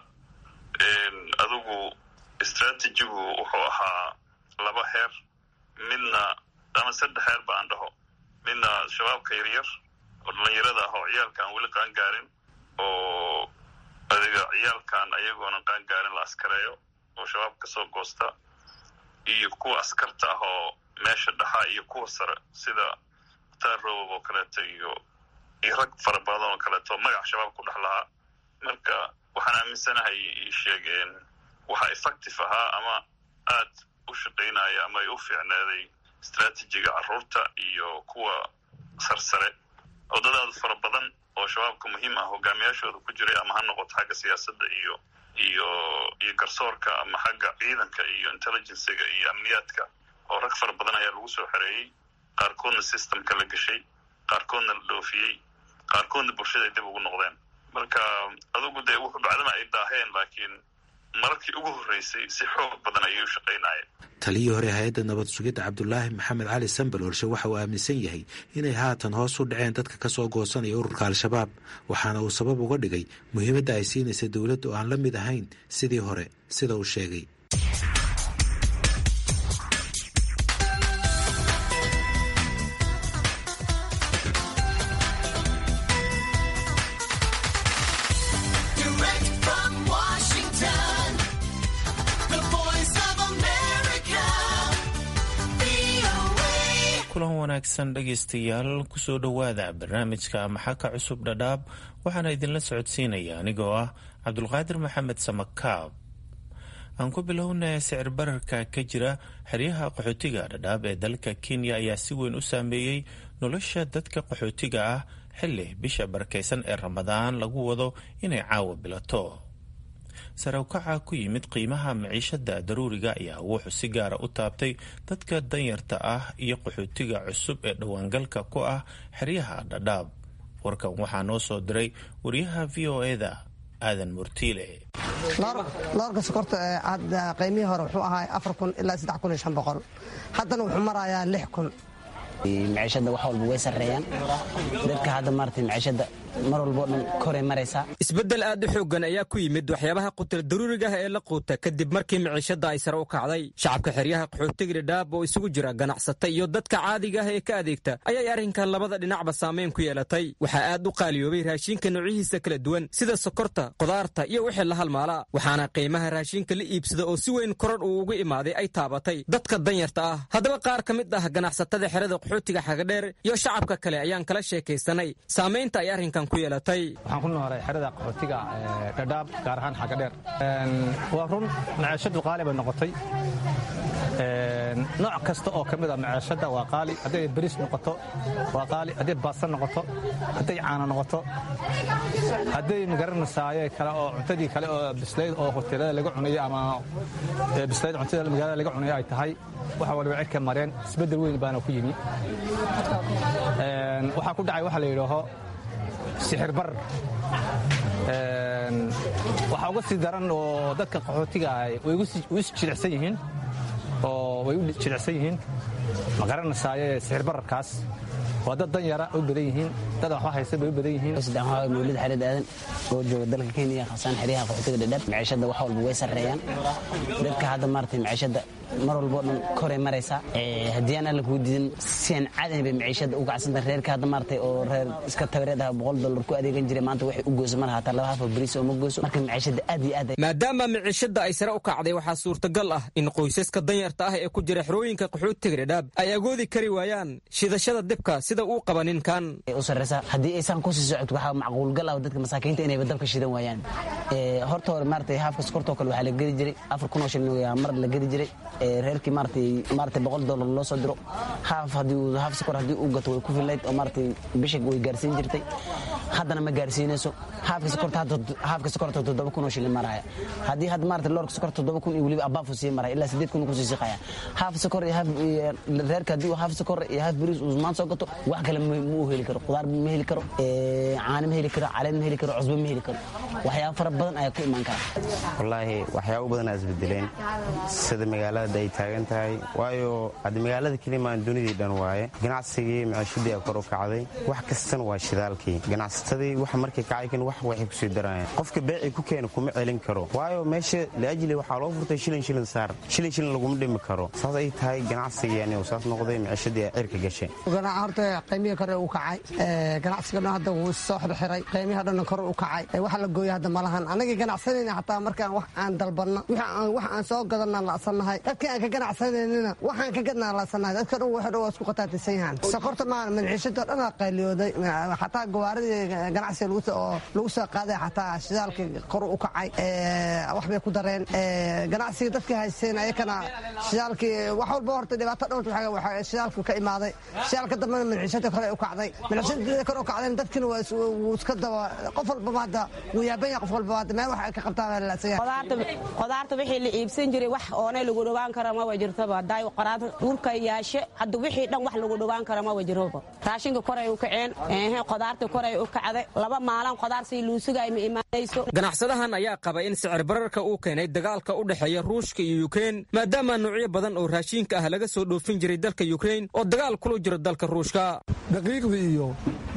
adigu istraatijigu wuxuu ahaa laba heer midna ama saddex heer ba aan dhaho midna shabaabka yaryar oo dhallinyarada ah oo ciyaalka aan weli qaan gaarin oo adiga ciyaalkan ayagoonan qaan gaarin la askareeyo oo shabaab ka soo goosta iyo kuwa askarta ah oo meesha dhaxa iyo kuwa sare sida mukhtaar robob oo kaleeto iyo iyo rag fara badan oo kaleeto magac shabaab ku dhex lahaa marka waxaan aaminsanahay sheegeen waxa effective ahaa ama aad u shaqaynaya ama ay u fiicnaaday istraatijiga carruurta iyo kuwa sarsare oo dadaadu fara badan oo shabaabka muhiim ah hogaamiyaashooda ku jiray ama ha noqoto xagga siyaasadda iyo iyo iyo garsoorka ama xagga ciidanka iyo intelligenciga iyo amniyaadka oo rag fara badan ayaa lagu soo xereeyey qaarkoodna systemka la geshay qaarkoodna la dhoofiyey qaarkoodna bulshada ay dib ugu noqdeen marka adugu dee wuxuu bacdama ay daaheen laakiin mararkii ugu horreysay si xoog badan ayay u shaqaynayeen taliyii hore hay-adda nabad sugidda cabdulaahi maxamed cali sambal olshe waxa uu aaminsan yahay inay haatan hoos u dhaceen dadka ka soo goosanaya ururka al-shabaab waxaana uu sabab uga dhigay muhiimadda ay siinaysa dowladda oo aan la mid ahayn sidii hore sida uu sheegay kulan wanaagsan dhegaystayaal kusoo dhowaada barnaamijka maxaka cusub dhadhaab waxaana idinla socodsiinaya anigoo ah cabdulqaadir maxamed samakaab aan ku bilownay sicir bararka ka jira xeryaha qaxootiga dhadhaab ee dalka kenya ayaa si weyn u saameeyey nolosha dadka qaxootiga ah xilli bisha barakaysan ee ramadaan lagu wado inay caawa bilato sarawkaca ku yimid qiimaha maciishada daruuriga ayaa wuxuu si gaara u taabtay dadka danyarta ah iyo qaxootiga cusub ee dhowaangalka ku ah xeryaha dhadhaab warkan waxaa noo soo diray wariyaha v o eda aadan murtiile loorka sokorta qiimihii hore wuxuu ahaa afar kun ilaa saddex kun iyo shan boqol haddana wuxuu marayaa lix kun maciishada wax walba way sarreeyaan dadka hadda maarata maciishada mar walboo dhan koray maraysaa isbeddel aad u xooggan ayaa ku yimid waxyaabaha qutal daruuriga ah ee la quuta kadib markii maciishada ay sare u kacday shacabka xeryaha qaxootiga dhadhaab oo isugu jira ganacsata iyo dadka caadiga ah ee ka adeegta ayay arrinkan labada dhinacba saamayn ku yeelatay waxaa aad u qaaliyoobay raashinka noocyihiisa kala duwan sida sokorta qudaarta iyo wixii la halmaala waxaana qiimaha raashinka la iibsada oo si weyn koror uu ugu imaaday ay taabatay dadka danyarta ah haddaba qaar ka mid ah ganacsatada xerada qaxootiga xagadheer iyo shacabka kale ayaan kala sheekaysanay saamaynta ay arrinkan waxaan ku noolay xerada qaxootiga dhadhaab gaar ahaan xagga dheer waa run maciishadu qaali bay noqotay nooc kasta oo ka mid a maciishada waa qaali hadday beriis noqoto waa qaali hadday baasta noqoto hadday caana noqoto hadday magaranasaaye kale oo cuntadii kale oo bislayd oo hoteelada laga cunayo ama bislayd cuntada magaalada laga cunayo ay tahay waxa waliba cirka mareen isbeddel weyn baana ku yimi waxaa ku dhacay waxa la yidhaaho sixir bar waxaa uga sii daran oo dadka qaxootiga ah way is jilicsan yihiin oo way u jilicsan yihiin ma garanaysaayee sixir bararkaas waa dad dan yara u badan yihiin dad waxba haysta bay u badan yihiin mawlid xarid aadan oo jooga dalka kenya khasaan xeryaha qaxootiga dhadhab maciishada wax walba way sarreeyaan dadka hadda maaragtay maciishada mar walboo dhan koray maraysaa haddii aan alla kuu diidin sian cadan bay maciishada u kacsanta reerka hadda maaragtay oo reer iska tabareed ah boqol dollar ku adeegan jiray maanta waxay u gooso mar hataa laba hafa bariis oo ma gooso marka maciishada aad iyo aad maadaama maciishada ay sare u kacday waxaa suurtagal ah in qoysaska danyarta ah ee ku jira xerooyinka qaxootiga dhadhaab ay agoodi kari waayaan shidashada dibka sida uu qaba ninkan u sarreysa haddii aysan kusii socod waxaa macquulgal ah dadka masaakiinta inayba dabka shidan waayaan horta hore maaragtay haafka sokortoo kale waxaa la gedi jiray afar kun oo shilin mar la gedi jiray reerkii maaratay maaratay boqol dollar loo soo diro haaf haddii uu haaf sokor haddii uu gato way ku filayd oo maaratay bisha way gaarsiin jirtay haddana ma gaarsiinayso haafka sokorta hadda haafka sokorta toddoba kun oo shilin maraya haddii hadda maaratay loorka sokorta toddoba kun iyo weliba abaafu sii maraya ilaa sideed kun kusii siqaya haaf sokor iyo haaf reerka haddii uu haaf sokor iyo haaf bariis uu maan soo gato wax kale ma uu heli karo qudaar ma heli karo caano ma heli karo caleen ma heli karo cusbo ma heli karo waxyaabo fara badan ayaa ku imaan kara wallaahi waxyaabo badan aa isbedeleen sida magaalada ay taagan tahay waayo hadda magaalada kelimaan dunidii dhan waaye ganacsigii maciishadii a kor u kacday wax kastana waa shidaalkii ganacsatadii wax markay kacay kan wax waxay kusii darayaan qofka beecii ku keena kuma celin karo waayo meesha laajli waxaa loo furtay shilin shilin saar shilin shilin laguma dhimi karo saas ay tahay ganacsigii anigu saas noqday maciishadii a cirka gashay horta qiimihii kore u kacay ganacsiga dhan hadda wuu soo xirxiray qiimihii dhan kore u kacay waxa la gooya hadda malahan anagii ganacsanayna xataa markaan wax aan dalbanno wax aan soo gadanaan la'sannahay dadkii aan ka ganacsanaynina waxaan ka gadnaa la'sannahay dadka dhan waxay dhan waa isku qataatisan yahaan sokorta maa manxiishada dhan aa qayliyooday xataa gawaaridii ganacsiga oo lagu soo qaaday xataa shidaalkii kor u kacay wax bay ku dareen ganacsiga dadkii haysteen ayakana shidaalkii wax walba horta dhibaato dhowr shidaalkii ka imaaday shidaalka dambena manxiishada kore u kacday manxiishada kore u kacdayna dadkina wuu iska daba qof walbaba hadda wuu yaaban yahay qof walbaba hadda meel wax ay ka qabtaan laasan yahay qudaarta wixii la iibsan jiray wax oonay lagu dhowaan kara ma wajirtaba haday qoraad dhulka yaashe hadda wixii dhan wax lagu dhowaan kara ma wajiroba raashinka koray u kaceen ehe qudaarta koray u kacday laba maalin qudaar sii luusugaay ma imaanayso ganacsadahan ayaa qaba in sicir bararka uu keenay dagaalka u dhexeeya ruushka iyo yukrein maadaama noocyo badan oo raashinka ah laga soo dhoofin jiray dalka yukrein oo dagaal kula jiro dalka ruushka daqiiqdii iyo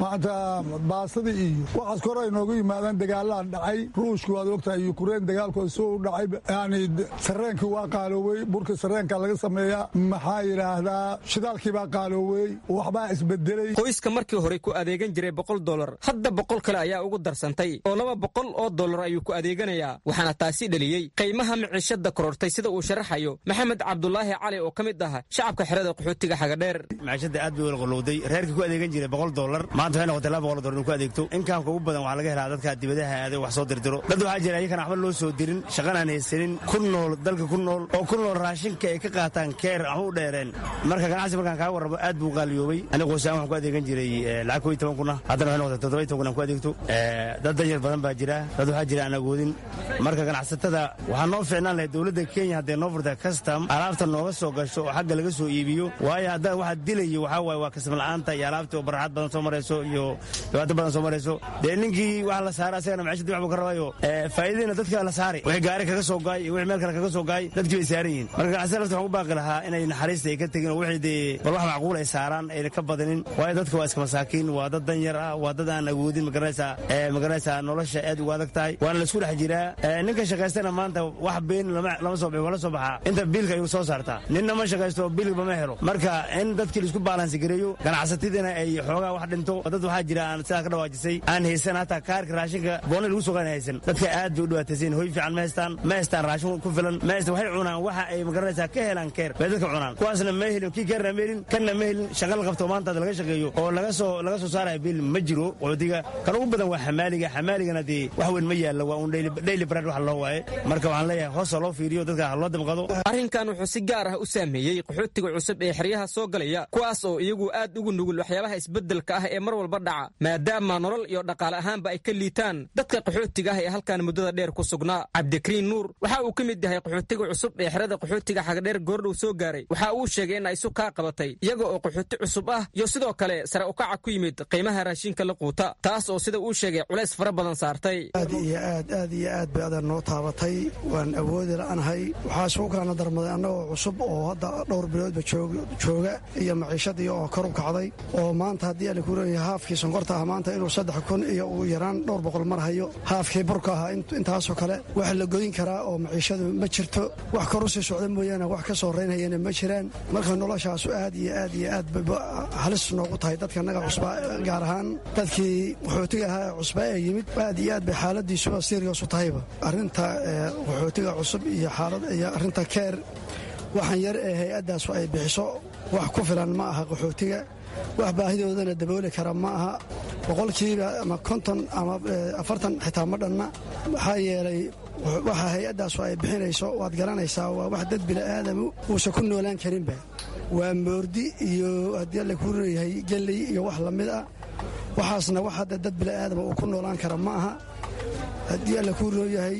maanta baasada iyo waxaas kor ay noogu yimaadaan dagaalaan dhacay ruushka waad ogtahay yukrain dagaalkooda soo u dhacay yani sareenkii waa qaaloowey burka sareenka laga sameeyaa maxaa yidhaahdaa shidaalkii baa qaaloowey waxbaa isbedelay qoyska markii hore ku adeegan jiray boqol dolar hadda boqol kale ayaa ugu darsantay oo laba boqol oo dolar ayuu ku adeeganayaa waxaana taasi dheliyey qiimaha miciishada korortay sida uu sharaxayo maxamed cabdulaahi cali oo ka mid ah shacabka xerada qaxootiga xagadheer maciishada aad bay wala qolowday reerkii ku adeegan jiray boqol dolar maanta waxay noqotay laba boqol dolar inuu ku adeegto inkaamka ugu badan waxaa laga helaa dadka dibadaha aaday wax soo dirdiro dad waxaa jira ayakan waxba loo soo dirin shaqan aan haysanin ku nool dalka ku nool oo ku nool raashinka ay ka qaataan keer waxba u dheereen marka ganacsi markaan kaa warramo aad buu qaaliyoobay aniga qoysaan waxaan ku adeegan jiray lacag koo iyo toban kuna haddana waxay noqotay toddoba iyo toban kun aan ku adeegto dad danyar badan baa jira dad waxaa jira aan agoodin marka ganacsatada waxaa noo fiicnaan lahay dowladda kenya hadday noo furta custom alaabta nooga soo gasho oo xagga laga soo iibiyo waayo haddaa waxaa dilayo waxaa waaye waa kasam la'aanta iyo alaabtii oo barxad badan soo marayso iyo dhibaato badan soo marayso dee ninkii wax la saara asagana maciishadii wax buu ka rabayo faa'iidadiina dadka la saari wixii gaari kaga soo gaay iyo wixii meel kale kaga soo gaay dadkii bay saaran yihiin marka ganacsada lafta waxaan u baaqi lahaa inay naxariista ay ka tegin oo wixii dee bal wax macquul ay saaraan ayna ka badanin waayo dadka waa iska masaakiin waa dad danyar ah waa dad aan awoodin magaranaysaa magaranaysaa nolosha aad ugu adag tahay waana laisku dhex jiraa ninka shaqaystana maanta wax been lama soo bixi wala soo baxaa inta biilka ayuu soo saartaa ninna ma shaqaysto biilba ma helo marka in dadkii laisku baalansi gareeyo ganacsatadina ay xoogaa wax dhinto dad waxaa jira aan sidaa ka dhawaajisay aan haysan hataa kaarka raashinka boona lagu soo qaana haysan dadka aad bay u dhibaataysan hoy fiican ma haystaan ma haystaan raashin ku filan ma haystaan waxay cunaan waxa ay magaranaysaa ka helaan keer bay dadka cunaan kuwaasna ma helin kii keerna ma helin kanna ma helin shaqa la qabto maanta laga shaqeeyo oo laga soo laga soo saaraya biil ma jiro qaxootiga kan ugu badan waa xamaaliga xamaaligana dee wax weyn ma yaallo waa un daily bread wax loo waaye marka waxaan leeyahay hoosa loo fiiriyo dadka ha loo damqado arrinkan wuxuu si gaar ah u saameeyey qaxootiga cusub ee xeryaha soo galaya kuwaas oo iyagu aad ugu nugul waxyaabaha isbeddelka ah ee mar walba dhaca maadaama nolol iyo dhaqaale ahaanba ay ka liitaan dadka qaxootiga ah ee halkan muddada dheer ku sugnaa cabdikariin nuur waxa uu ka mid yahay qaxootiga cusub ee xerada qaxootiga xagadheer goordhow soo gaaray waxa uu sheegay in ay isu kaa qabatay iyaga oo qaxooti cusub ah iyo sidoo kale sare ukaca ku yimid qiimaha raashinka la quuta taas oo sida uu sheegay culays fara badan saartay aad iyo aad aad iyo aad bay adan noo taabatay waan awoodi la'anahay waxaa isugu kalana darmaday annagoo cusub oo hadda dhowr biloodba jooga iyo maciishadii oo kor u kacday oo maanta haddii ala ku leeyahay haafkii sonkorta ah maanta inuu saddex kun iyo uu yaraan dhowr boqol mar hayo haafkii burka ahaa intaasoo kale wax la godin karaa oo maciishadu ma jirto wax kor u sii socda mooyaane wax ka soo reynhayana ma jiraan marka noloshaasu aad iyo aad iyo aad bay halis noogu tahay dadka naga cusba gaar ahaan dadkii qaxootiga ahaa ee cusba ee yimid aad iyo aad bay xaaladiisuba sirios u tahayba arrinta qaxootiga cusub iyo xaalad iyo arrinta keer waxaan yar ee hay-addaasu ay bixiso wax ku filan ma aha qaxootiga wax baahidoodana dabooli kara ma aha boqolkiiba ama konton ama afartan xitaa ma dhanna maxaa yeelay waxa hay-addaasu ay bixinayso waad garanaysaa waa wax dad bini'aadamu uusan ku noolaan karinba waa moordi iyo haddii alla kuu leeyahay gelley iyo wax la mid ah waxaasna wax hadda dad bini'aadama uu ku noolaan kara ma aha haddii alla kuu leeyahay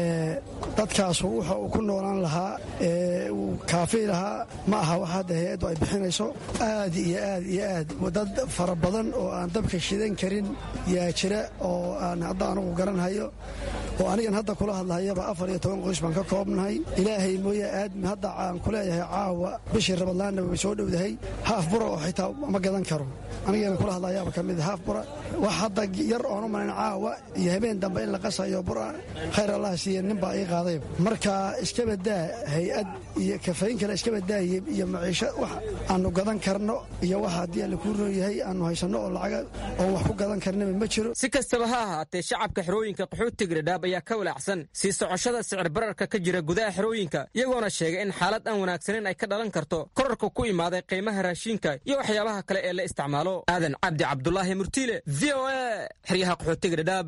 dadkaasu wuxa uu ku noolaan lahaa ee uu kaafii lahaa ma aha wax hadda hay-addu ay bixinayso aad iyo aad iyo aad dad fara badan oo aan dabka shidan karin yaa jira oo aan hadda anugu garanhayo oo anigan hadda kula hadlahayaba afar iyo toban qoys baan ka koobnahay ilaahay mooye aadmi hadda aan ku leeyahay caawa bishii rabadlaanna way soo dhowdahay haaf bura oo xitaa ma gadan karo anigana kula hadlayaaba ka mid haaf bura wax hadda yar oonu malayn caawa iyo habeen dambe in la qasayo bura khayr allah siiye nin baa ii qaaday marka iskabadaa hay-ad iyo kafayn kale iskabadaaya iyo maciisho wax aanu gadan karno iyo wax haddii alla kuu rooyahay aanu haysanno oo lacaga oon wax ku gadan karnaba ma jiro si kastaba ha ahaatee shacabka xerooyinka qaxootiga dhadhaab ayaa ka walaacsan sii socoshada sicir bararka ka jira gudaha xerooyinka iyagoona sheegay in xaalad aan wanaagsaneyn ay ka dhalan karto korarka ku imaaday qiimaha raashiinka iyo waxyaabaha kale ee la isticmaalo aadan cabdi cabdulaahi murtiile v o a xeryaha qaxootiga dhadhaab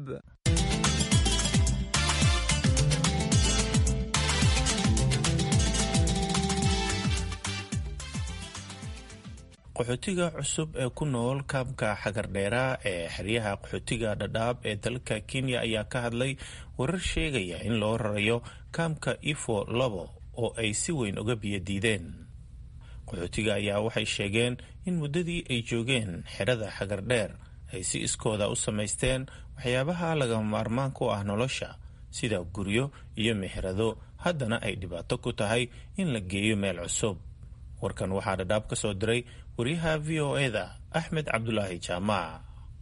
qaxootiga cusub ee ku nool kaabka xagardheera ee xeryaha qaxootiga dhadhaab ee dalka kenya ayaa ka hadlay warar sheegaya in loo rarayo kaamka ifo labo oo ay si weyn uga biyadiideen qaxootiga ayaa waxay sheegeen in muddadii ay joogeen xerada xagardheer ay si iskooda u samaysteen waxyaabaha lagama maarmaan ku ah nolosha sida guryo iyo meherado haddana ay dhibaato ku tahay in la geeyo meel cusub warkan waxaa dhadhaab ka soo diray waryaha v o e da axmed cabdulaahi jaamac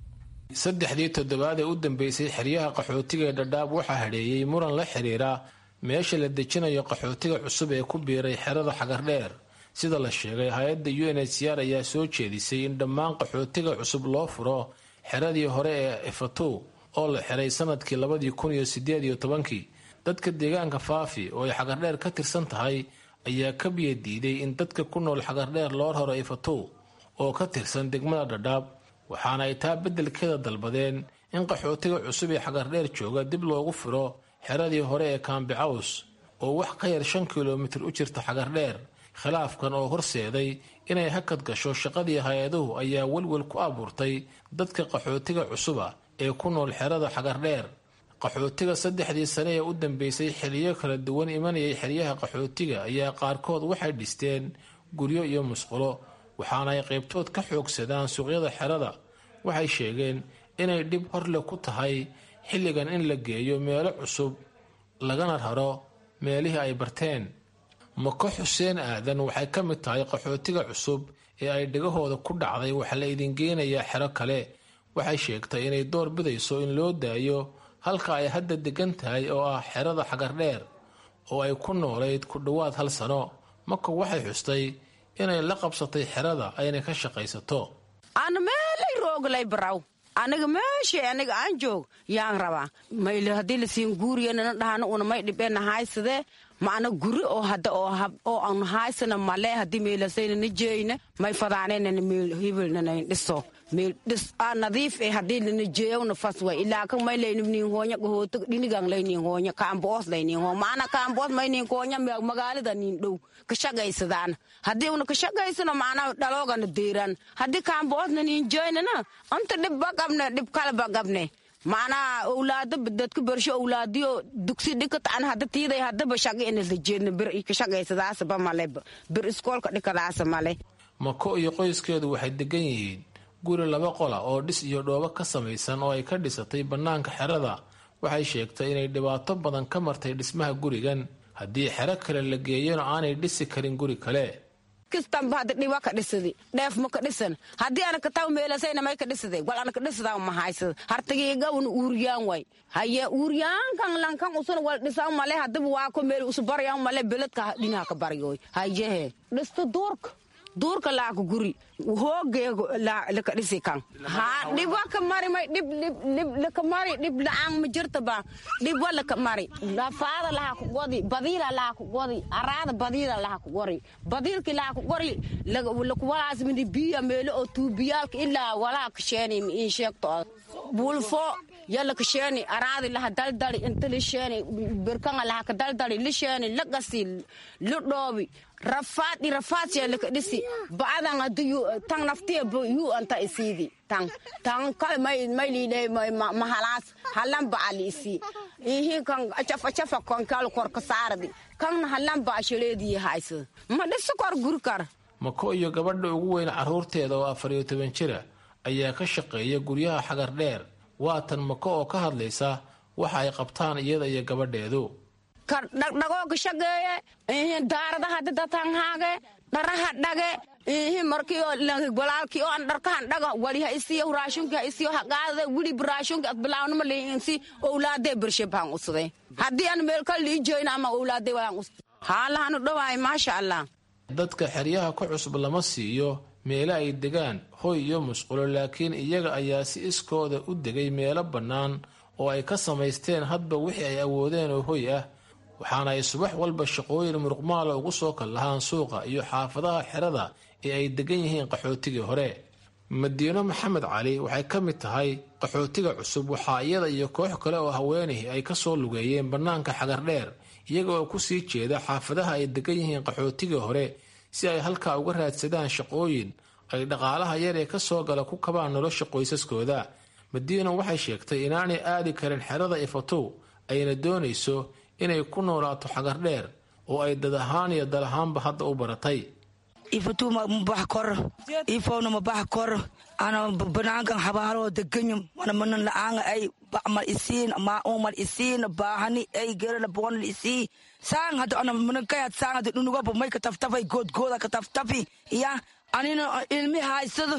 saddexdii toddobaad ee u dambeysay xeryaha qaxootiga ee dhadhaab waxaa hadheeyey muran la xiriira meesha la dejinayo qaxootiga cusub ee ku biiray xerada xagardheer sida la sheegay hay-adda u n h c r ayaa soo jeedisay in dhammaan qaxootiga cusub loo furo xeradii hore ee efatow oo la xiray sanadkii labadii kun iyo sideed iyo tobankii dadka deegaanka faafi oo ay xagardheer ka tirsan tahay ayaa ka biya diiday in dadka ku nool xagardheer loo raro efatow oo ka tirsan degmada dhadhaab waxaana ay taa beddelkeeda dalbadeen in qaxootiga cusub ee xagardheer jooga dib loogu firo xeradii hore ee kaambicaws oo wax ka yar shan kilomitir u jirta xagardheer khilaafkan oo horseeday inay hakad gasho shaqadii hay-aduhu ayaa welwel ku abuurtay dadka qaxootiga cusuba ee ku nool xerada xagardheer qaxootiga saddexdii sane ee u dambeysay xiliyo kala duwan imanayay xeryaha qaxootiga ayaa qaarkood waxay dhisteen guryo iyo musqulo waxaana ay qaybtood ka xoogsadaan suuqyada xerada waxay sheegeen inay dhib horle ku tahay xilligan in la geeyo meelo cusub lagana raro meelihii ay barteen mako xuseen aadan waxay ka mid tahay qaxootiga cusub ee ay dhegahooda ku dhacday waxaa la idin geenayaa xero kale waxay sheegtay inay door bidayso in loo daayo halka ay hadda degan tahay oo ah xerada xagardheer oo ay ku noolayd ku dhowaad hal sano mako waxay xustay inay la qabsatay xerada ayna ka shaqaysato ana meelay rooglay baraw aniga meeshay aniga aan joog yaan rabaa mayl haddii lasiin guuriyanana dhahana una may dhibena haysade macna guri oo hadda oo aan haysana male haddii meelasaynana jeeyna may fadaanenana meel hibilnanayn dhiso meel dhis a nadiif e haddii lana jeeyawna fas way ilaa kan may laynim nin hoonya gahoota dhinigan laynin hoonya kaamboos laynin hoo macna kaamboos may nin hoonya magaalada nin dhow ka shaqaysadaan haddii una ka shaqaysano macnaa dhaloogana deeran haddii kaamboosna nin jeeynana anta dhibba qabne dhib kaleba qabne macnaha owlaado dadka bersho owlaadiyo dugsi dhikataan hadda tiiday haddaba shaqi inasla jeedna bir ka shaqaysadaasaba male bir iskoolka dhikadaasa male mako iyo qoyskeedu waxay degan yihiin guri laba qola oo dhis iyo dhoobo ka samaysan oo ay ka dhisatay bannaanka xerada waxay sheegtay inay dhibaato badan ka martay dhismaha gurigan haddii xero kale la geeyona aanay dhisi karin guri kale kistanba hadda dhiba ka dhisadi dheef ma ka dhisan haddii ana kataw meelasayna may ka dhisade wal ana ka dhisadaa ma haysada hartagiigawna uuriyaan way haye uuriyaankan lankan usuna wal dhisaa male hadaba waa ko meel usu baryan male beledka dhinaha ka baryoy hayehe dhista duurka duurka laaka guri hoogeego laka dhisi kan ha dhiba ka mari may dhib dhib dhib laka mari dhib la'aan ma jirta ba dhib wa laka mari lafaada laha ku godi badiila laha ku godi araada badiila laha ku gori badiilki laha ku gori laku walaas midi biya meelo oo tuubiyaalka ilaa walaa kasheeni ma in sheegto bulfo yalla kasheeni araadi laha daldali inta lisheeni birkanga laha ka daldali lisheeni lagasi lidhoobi rafaadhi rafaadsiya laka dhisi ba'adan hadii tan naftiya yu anta isiidi tan tan kale may may liidhe mahalaas halan ba'a liisi ihi kan acafa acafa kan kal kor ka saardi kan halan ba'a shaleedii haysa ma dhisi kor gurkar mako iyo gabadha ugu weyn carruurteeda oo afar iyo toban jira ayaa ka shaqeeya guryaha xagar dheer waa tan mako oo ka hadlaysa waxa ay qabtaan iyada iyo gabadheedu dhagdhagoo ka shaqeeye daaradaha dadatanghaage dharaha dhage ihi markio walaalkii oo an dharkahan dhaga waliha isiyo raashunki ha isiyo haqaadade wilib raashunki ad bilaawnima liinsi owlaadee bershebahan usade haddii an meelka lii joyna ama owlaadee walan usde haalahanu dhawaay maasha allah dadka xeryaha ka cusub lama siiyo meelo ay degaan hoy iyo musqulo laakiin iyaga ayaa si iskooda u degay meelo bannaan oo ay ka samaysteen hadba wixii ay awoodeen oo hoy ah waxaana ay subax walba shaqooyin muruqmaala ugu soo kal lahaan suuqa iyo xaafadaha xerada ee ay degan yihiin qaxootigii hore madiino maxamed cali waxay ka mid tahay qaxootiga cusub waxaa iyada iyo koox kale oo haweenihii ay ka soo lugeeyeen bannaanka xagardheer iyaga oo ku sii jeeda xaafadaha ay degan yihiin qaxootigii hore si ay halkaa uga raadsadaan shaqooyin ay dhaqaalaha yar ee ka soo gala ku kabaan nolosha qoysaskooda madiino waxay sheegtay inaanay aadi karin xerada ifatow ayna doonayso inay ku noolaato xagardheer oo ay dad ahaan iyo dal ahaanba hadda u baratay ifatuma mabax kor ifowna mabax kor ana banaankan xabaaloo deganyo mana manan la'aanga ay bacmal isiin maaumal isiin baahani ay gerana boonal isii saan hada ana manankayad saan hada dhunugaba may kataftafay goodgooda kataftafi ya anina ilmi haysado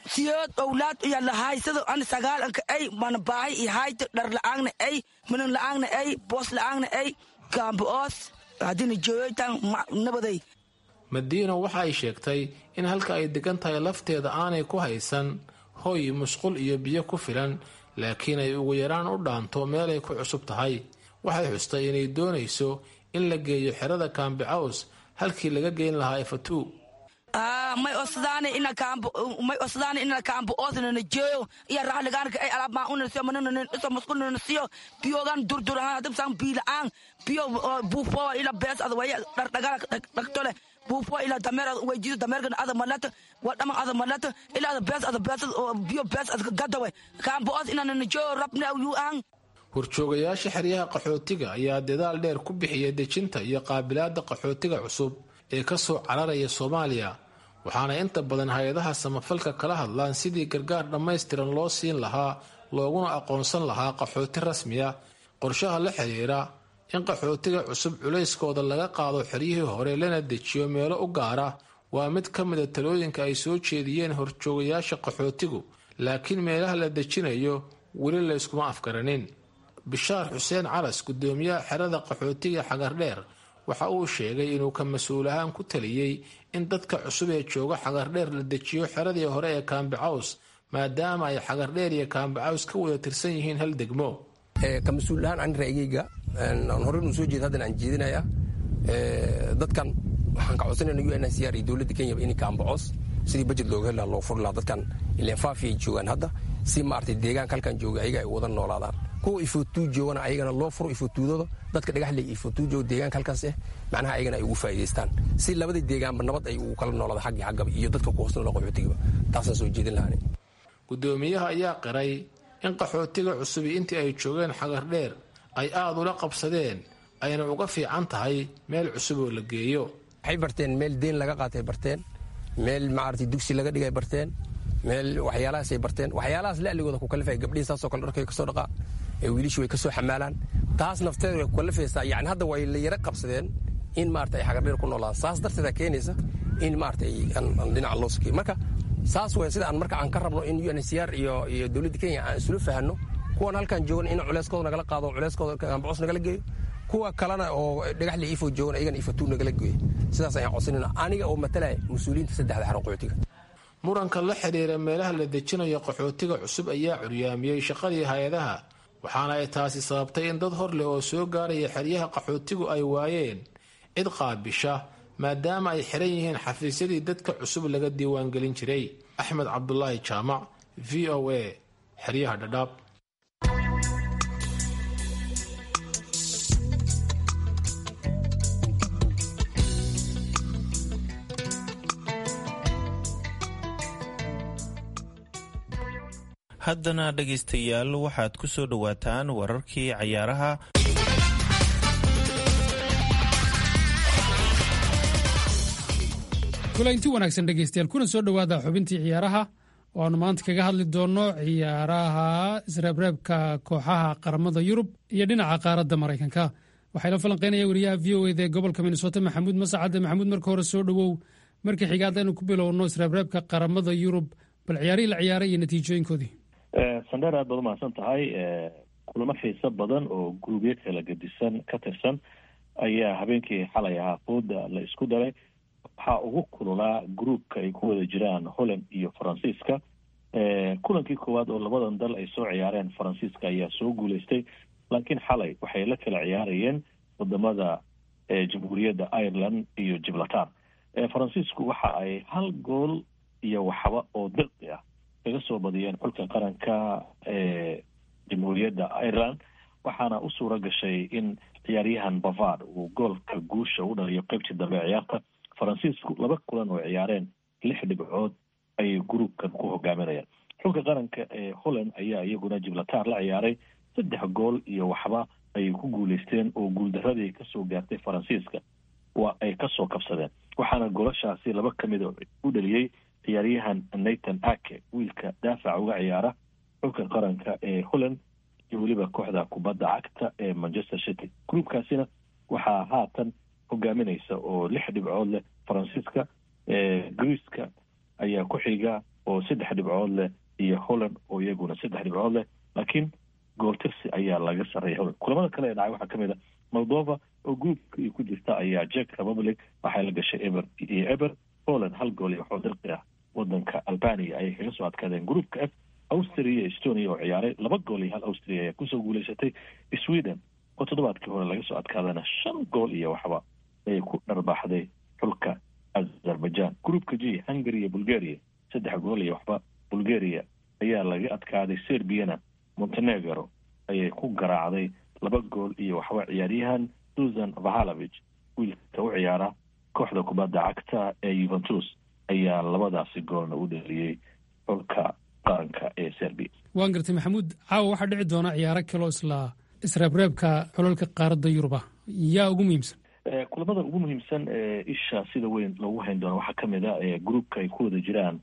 siyood owlaad iya lahaysado an sagaalanka ay mana baahay iyo hayto dhar la'aagna ay minan la'aagna ay boos la'aagna ay gaambo'oos haddina jooyoytan nabaday madiino waxa ay sheegtay in halka ay degan tahay lafteeda aanay ku haysan hoy musqul iyo biyo ku filan laakiin ay ugu yaraan u dhaanto meelay ku cusub tahay waxay xustay inay doonayso in la geeyo xerada kaambicaws halkii laga geyn lahaa efatu may osdaani ina kaambo may osdaani ina kaambo osna jeeyo iya rahligaanka ay alaab maa unasiyo manana iso musqulna nasiyo biyogan durdurahan hadib san biilaan biyo buufo ila bees ada waya dhardhagala dhagtole buufo ila dameer weyjido dameerkan ada malata wadhama ada malata ila ada bees ada bees biyo bees ada gadawe kaambo os ina jeeyo rabna yu aan horjoogayaasha xeryaha qaxootiga ayaa dadaal dheer ku bixiyay dejinta iyo qaabilaadda qaxootiga cusub ee ka soo cararaya soomaaliya waxaana inta badan hay-adaha samafalka kala hadlaan sidii gargaar dhammaystiran loo siin lahaa looguna aqoonsan lahaa qaxooti rasmiya qorshaha la xiriira in qaxootiga cusub culayskooda laga qaado xeryihii hore lana dejiyo meelo u gaara waa mid ka mida talooyinka ay soo jeediyeen horjoogayaasha qaxootigu laakiin meelaha la dejinayo weli la yskuma afgaranin bishaar xuseen calas gudoomiyaha xerada qaxootiga xagardheer waxa uu sheegay inuu ka mas-uul ahaan ku taliyey in dadka cusub ee jooga xagardheer la dejiyo xeradii hore ee kaambicaws maadaama ay xagardheer iyo kaambicaws ka wada tirsan yihiin hal degmo ka mas-uul ahaan ani ra'yigayga aan hore nu soo jeeda haddan aan jeedinaya dadkan waxaan ka codsanayna u n c r iyo dowladda kenyaba in kaambicaws sidii bajet looga heli laha loo furi laha dadkan ileen faafiyay joogaan hadda si maaragtay deegaanka halkan jooga ayaga ay wada noolaadaan kuwa ifotuu joogana ayagana loo furo ifotuudooda dadka dhagaxle ifotuu jooga deegaanka halkaas eh macnaha ayagana ay ugu faa'idaystaan si labadii deegaanba nabad ay ugu kala noolaada xaggii xaggaba iyo dadka ku hoosnoola qaxootigaba taasaan soo jeedin lahani gudoomiyaha ayaa qiray in qaxootiga cusubi intii ay joogeen xagardheer ay aada ula qabsadeen ayna uga fiican tahay meel cusub oo la geeyo waxay barteen meel deen laga qaatay barteen meel maaragtay dugsi laga dhigay barteen meel waxyaalahaasay barteen waxyaalahaas la'ligooda ku kalifaya gabdhihii saasoo kale dharkay kasoo dhaqaa ee wiilishii way kasoo xamaalaan taas nafteeda way ku kalifaysaa yacni hadda way la yara qabsadeen in maarata ay xagardheer ku noolaan saas darteeda keenaysa in maarata aan dhinaca loo sakiyo marka saas way sida aan marka aan ka rabno in unhcr iyo iyo dowladda kenya aan isula fahanno kuwan halkan joogan in culeyskooda nagala qaado culeyskooda ambacos nagala geeyo kuwa kalena oo dhagaxle ifo joogan ayagana ifatuu nagala geeyo sidaas ayaan codsanayna aniga oo matalaya mas-uuliyiinta saddexda xaran qaxootiga muranka la xidhiira meelaha la dejinayo qaxootiga cusub ayaa curyaamiyey shaqadii hay-adaha waxaana ay taasi sababtay in dad hor leh oo soo gaaraya xeryaha qaxootigu ay waayeen cid qaabisha maadaama ay xiran yihiin xafiisyadii dadka cusub laga diiwaangelin jiray axmed cabdulaahi jaamac v o a xeryaha dhadhaab haddana dhegaystayaal waxaad ku soo dhowaataan wararkii cayaaraha kulanti wanaagsan dhegaystayaal kuna soo dhowaada xubintii ciyaaraha oo aanu maanta kaga hadli doonno ciyaaraha isreebreebka kooxaha qaramada yurub iyo dhinaca qaaradda maraykanka waxaa la falanqeynaya wariyaha v o eda ee gobolka minnesota maxamuud masacade maxamuud marka hore soo dhowow markii xiga haddaynu ku bilowno isreebreebka qaramada yurub bal ciyaarihii la ciyaaray iyo natiijooyinkoodii sandheer aad baad umahadsan tahay kulamo xiiso badan oo gurubyo kala gedisan ka tirsan ayaa habeenkii xalay ahaa fooda la isku daray waxaa ugu kululaa groupka ay ku wada jiraan holland iyo faransiiska kulankii koowaad oo labadan dal ay soo ciyaareen faransiiska ayaa soo guuleystay laakiin xalay waxay la kala ciyaarayeen wadamada jamhuuriyadda ireland iyo gibraltar faransiisku waxa ay hal gool iyo waxba oo dirqi ah kaga soo badiyeen xulka qaranka ee jamhuuriyadda ireland waxaana u suura gashay in ciyaaryahan bavard uu goolka guusha u dhaliyo qeybtii dambe ciyaarta faransiisku laba kulan oo ciyaareen lix dhibcood ayay gruubkan ku hogaaminayaan xulka qaranka ee holland ayaa iyaguna gibraltar la ciyaaray saddex gool iyo waxba ayay ku guuleysteen oo guuldaradii kasoo gaartay faransiiska waa ay kasoo kabsadeen waxaana golashaasi laba kamid u dhaliyey ciyaaryahan nathan ake wiilka daafaca uga ciyaara xulka qaranka ee holland iyo weliba kooxda kubadda cagta ee manchester city gruubkaasina waxaa haatan hogaaminaysa oo lix dhibcood leh faransiiska greeceka ayaa ku xiga oo saddex dhibcood leh iyo holland oo iyaguna saddex dhibcood leh laakiin gooltirsi ayaa laga sarreeya holland kulamada kale ee dhacay waxaa kamid a moldova oo groupka iyo ku jirta ayaa jek republic waxay la gashay eber iyo eber poland hal gool iyo waxoo dirqi ah wadanka albania ayay kaga soo adkaadeen groupka f austria iyo estonia oo ciyaaray laba gool iyo hal austria ayaa kusoo guuleysatay sweden oo toddobaadkii hore laga soo adkaadana shan gool iyo waxba ayay ku dharbaaxday xulka azerbaijan groupka g hungary iyo bulgaria saddex gool iyo waxba bulgaria ayaa laga adkaaday serbiana montenegro ayay ku garaacday laba gool iyo waxba ciyaaryahan susan vahalovich wiilka u ciyaara kooxda kubadda cagta ee yuventus ayaa labadaasi goolna u dheliyey xulka qaranka ee serbia waan gartay maxamuud caawa waxaa dhici doona ciyaaro kaloo isla isreebreebka xulalka qaaradda yuruba yaa ugu muhiimsan kulamada ugu muhiimsan ee isha sida weyn loogu hayn doono waxaa kamid a groupka ay ku wada jiraan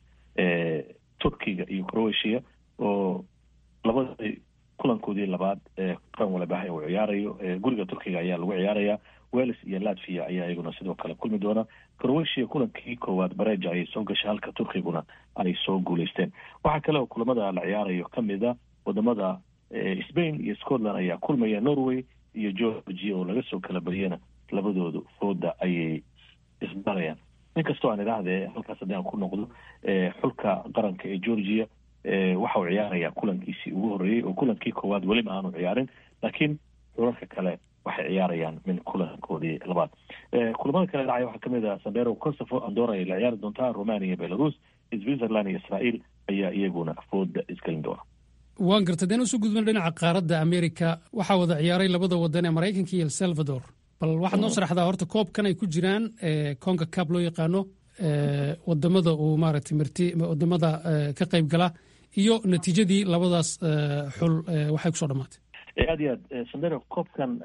turkiga iyo croatia oo labadii kulankoodii labaad ee qaran walabaha uu ciyaarayo guriga turkiga ayaa lagu ciyaaraya wales iyo latvia ayaa iyaguna sidoo kale kulmi doona croatia kulankii koowaad bareja ayay soo gashay halka turkiguna ay soo guuleysteen waxaa kale oo kulamada la ciyaarayo kamid a wadamada spain iyo scotland ayaa kulmaya norway iyo georgia oo laga soo kala bariyana labadoodu fooda ayay isbarayaan inkastoo aan idhaahdee halkaas haddii aan ku noqdo xulka qaranka ee georgia waxa uu ciyaarayaa kulankiisii ugu horreeyey oo kulankii koowaad weliba aanu ciyaarin laakiin xulalka kale waxay ciyaarayaan min kulankoodii labaad kulamada kale dhacaya waxaa kamid ah sandero kosovo andora ay la ciyaari doontaa romania iyo belarus switzerland iyo israel ayaa iyaguna fooda isgelin doona waan gartay deen usoo gudbana dhinaca qaaradda america waxaa wada ciyaaray labada wadan ee maraykanka iyo el salvador bal waxaad noo sharaxdaa horta koobkan ay ku jiraan conka cab loo yaqaano wadamada uu maaragtay marti wadamada ka qayb gala iyo natiijadii labadaas xul waxay kusoo dhamaatay aad iyo aad sandero koobkan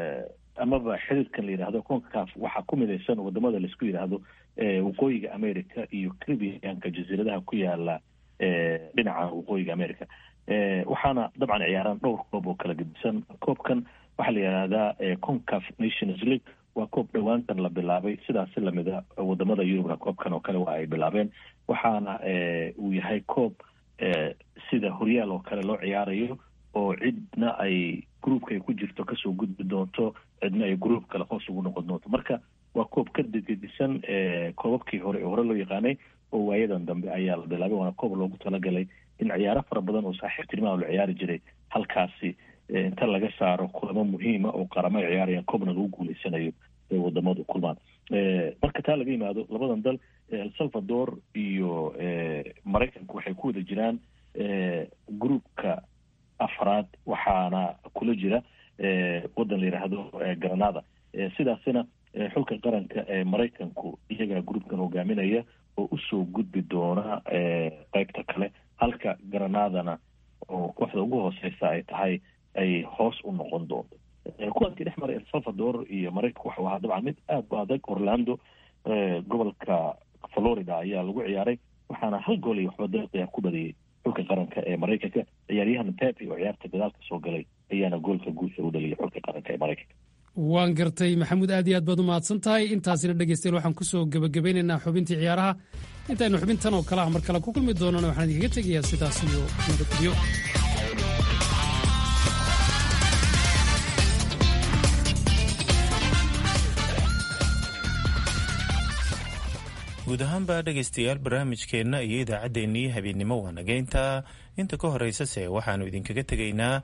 amaba xiriirkan la yidhahdo concaf waxaa ku midaysan wadamada laisku yidhaahdo waqooyiga america iyo caribianka jasiiradaha ku yaala dhinaca waqooyiga america waxaana dabcan ciyaaraan dhowr koob oo kala gedisan koobkan waxaa la yidhahdaa concaf nations league waa koob dhowaantan la bilaabay sidaasi lamida wadamada yurubna koobkan oo kale waa ay bilaabeen waxaana uu yahay koob sida horyaal oo kale loo ciyaarayo oo cidna ay groupka ay ku jirto kasoo gudbi doonto cidna ay group kale hoos ugu noqon doonto marka waa koob ka degedisan koobabkii hore ee hore loo yaqaanay oo waayadan dambe ayaa la bilaabay waana koob loogu talagalay in ciyaaro fara badan oo saaxiibtinimaha la ciyaari jiray halkaasi inta laga saaro kulamo muhiima oo qaramo ay ciyaarayaan koobna lagu guuleysanayo ee wadamadu kulmaan marka taa laga yimaado labadan dal el salvador iyo maraykanku waxay ku wada jiraan groupka afraad waxaana kula jira wadan la yidhaahdo granada sidaasina xulka qaranka ee maraykanku iyagaa groupkan hogaaminaya oo usoo gudbi doona qeybta kale halka granadana oo kooxda ugu hooseysa ay tahay ay hoos u noqon doonto kulankii dhex maray el salvador iyo maraykanku waxau ahaa dabcan mid aad u adag orlando gobolka florida ayaa lagu ciyaaray waxaana hal gool iyo waxba daqiiqa ku badiyey xulka qaranka ee maraykanka ciyaaryahan pepe oo ciyaarta gadaalka soo galay ayaana goolka guusha u dhaliyay xulka qaranka ee maraykanka waan gartay maxamuud aad iyo aad baad u mahadsan tahay intaasina dhegeystayaal waxaan kusoo gebagabeynaynaa xubintii ciyaaraha intaynu xubintan oo kale ah mar kale ku kulmi doonana waxaan idinkaga tegayaa sidaas iyo nabadgelyo guud ahaanba dhegaystayaal barnaamijkeenna iyo idaacaddeenii habeennimo waa nageynta inta ka horeysase waxaannu idinkaga tegaynaa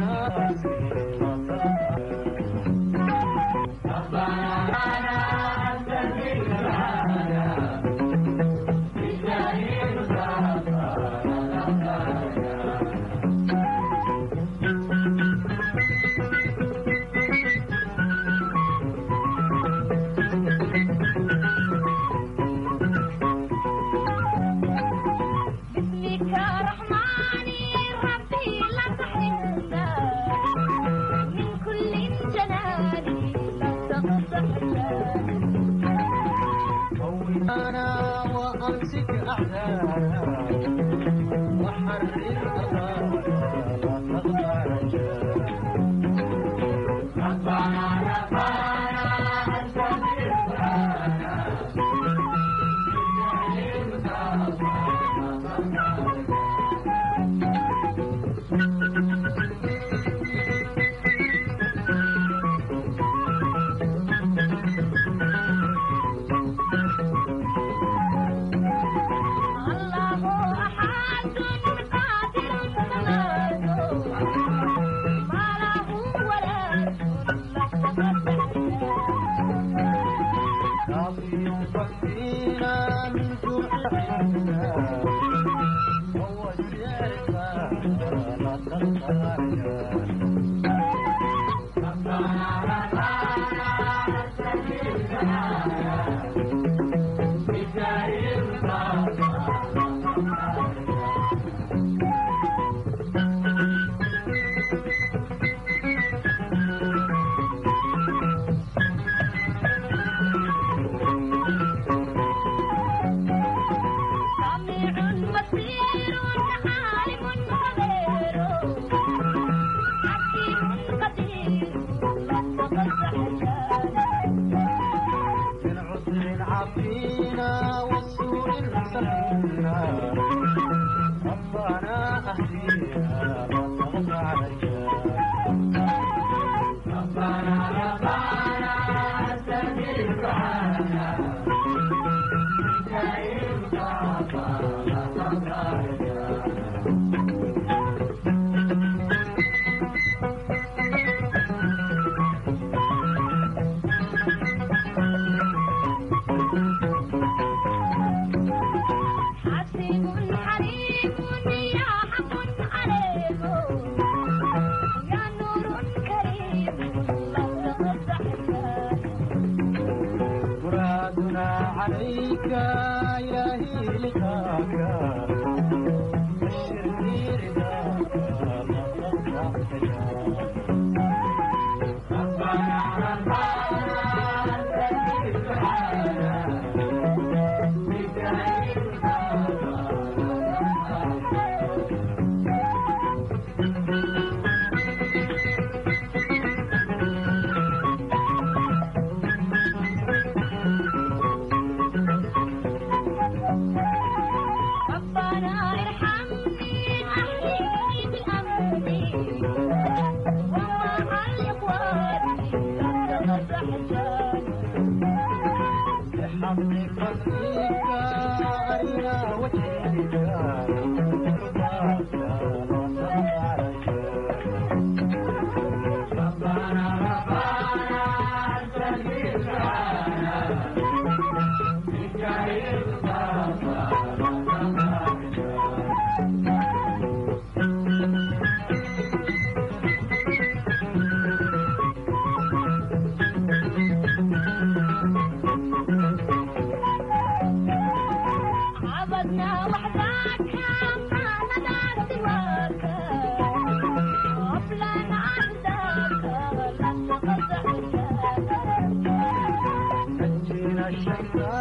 Shine.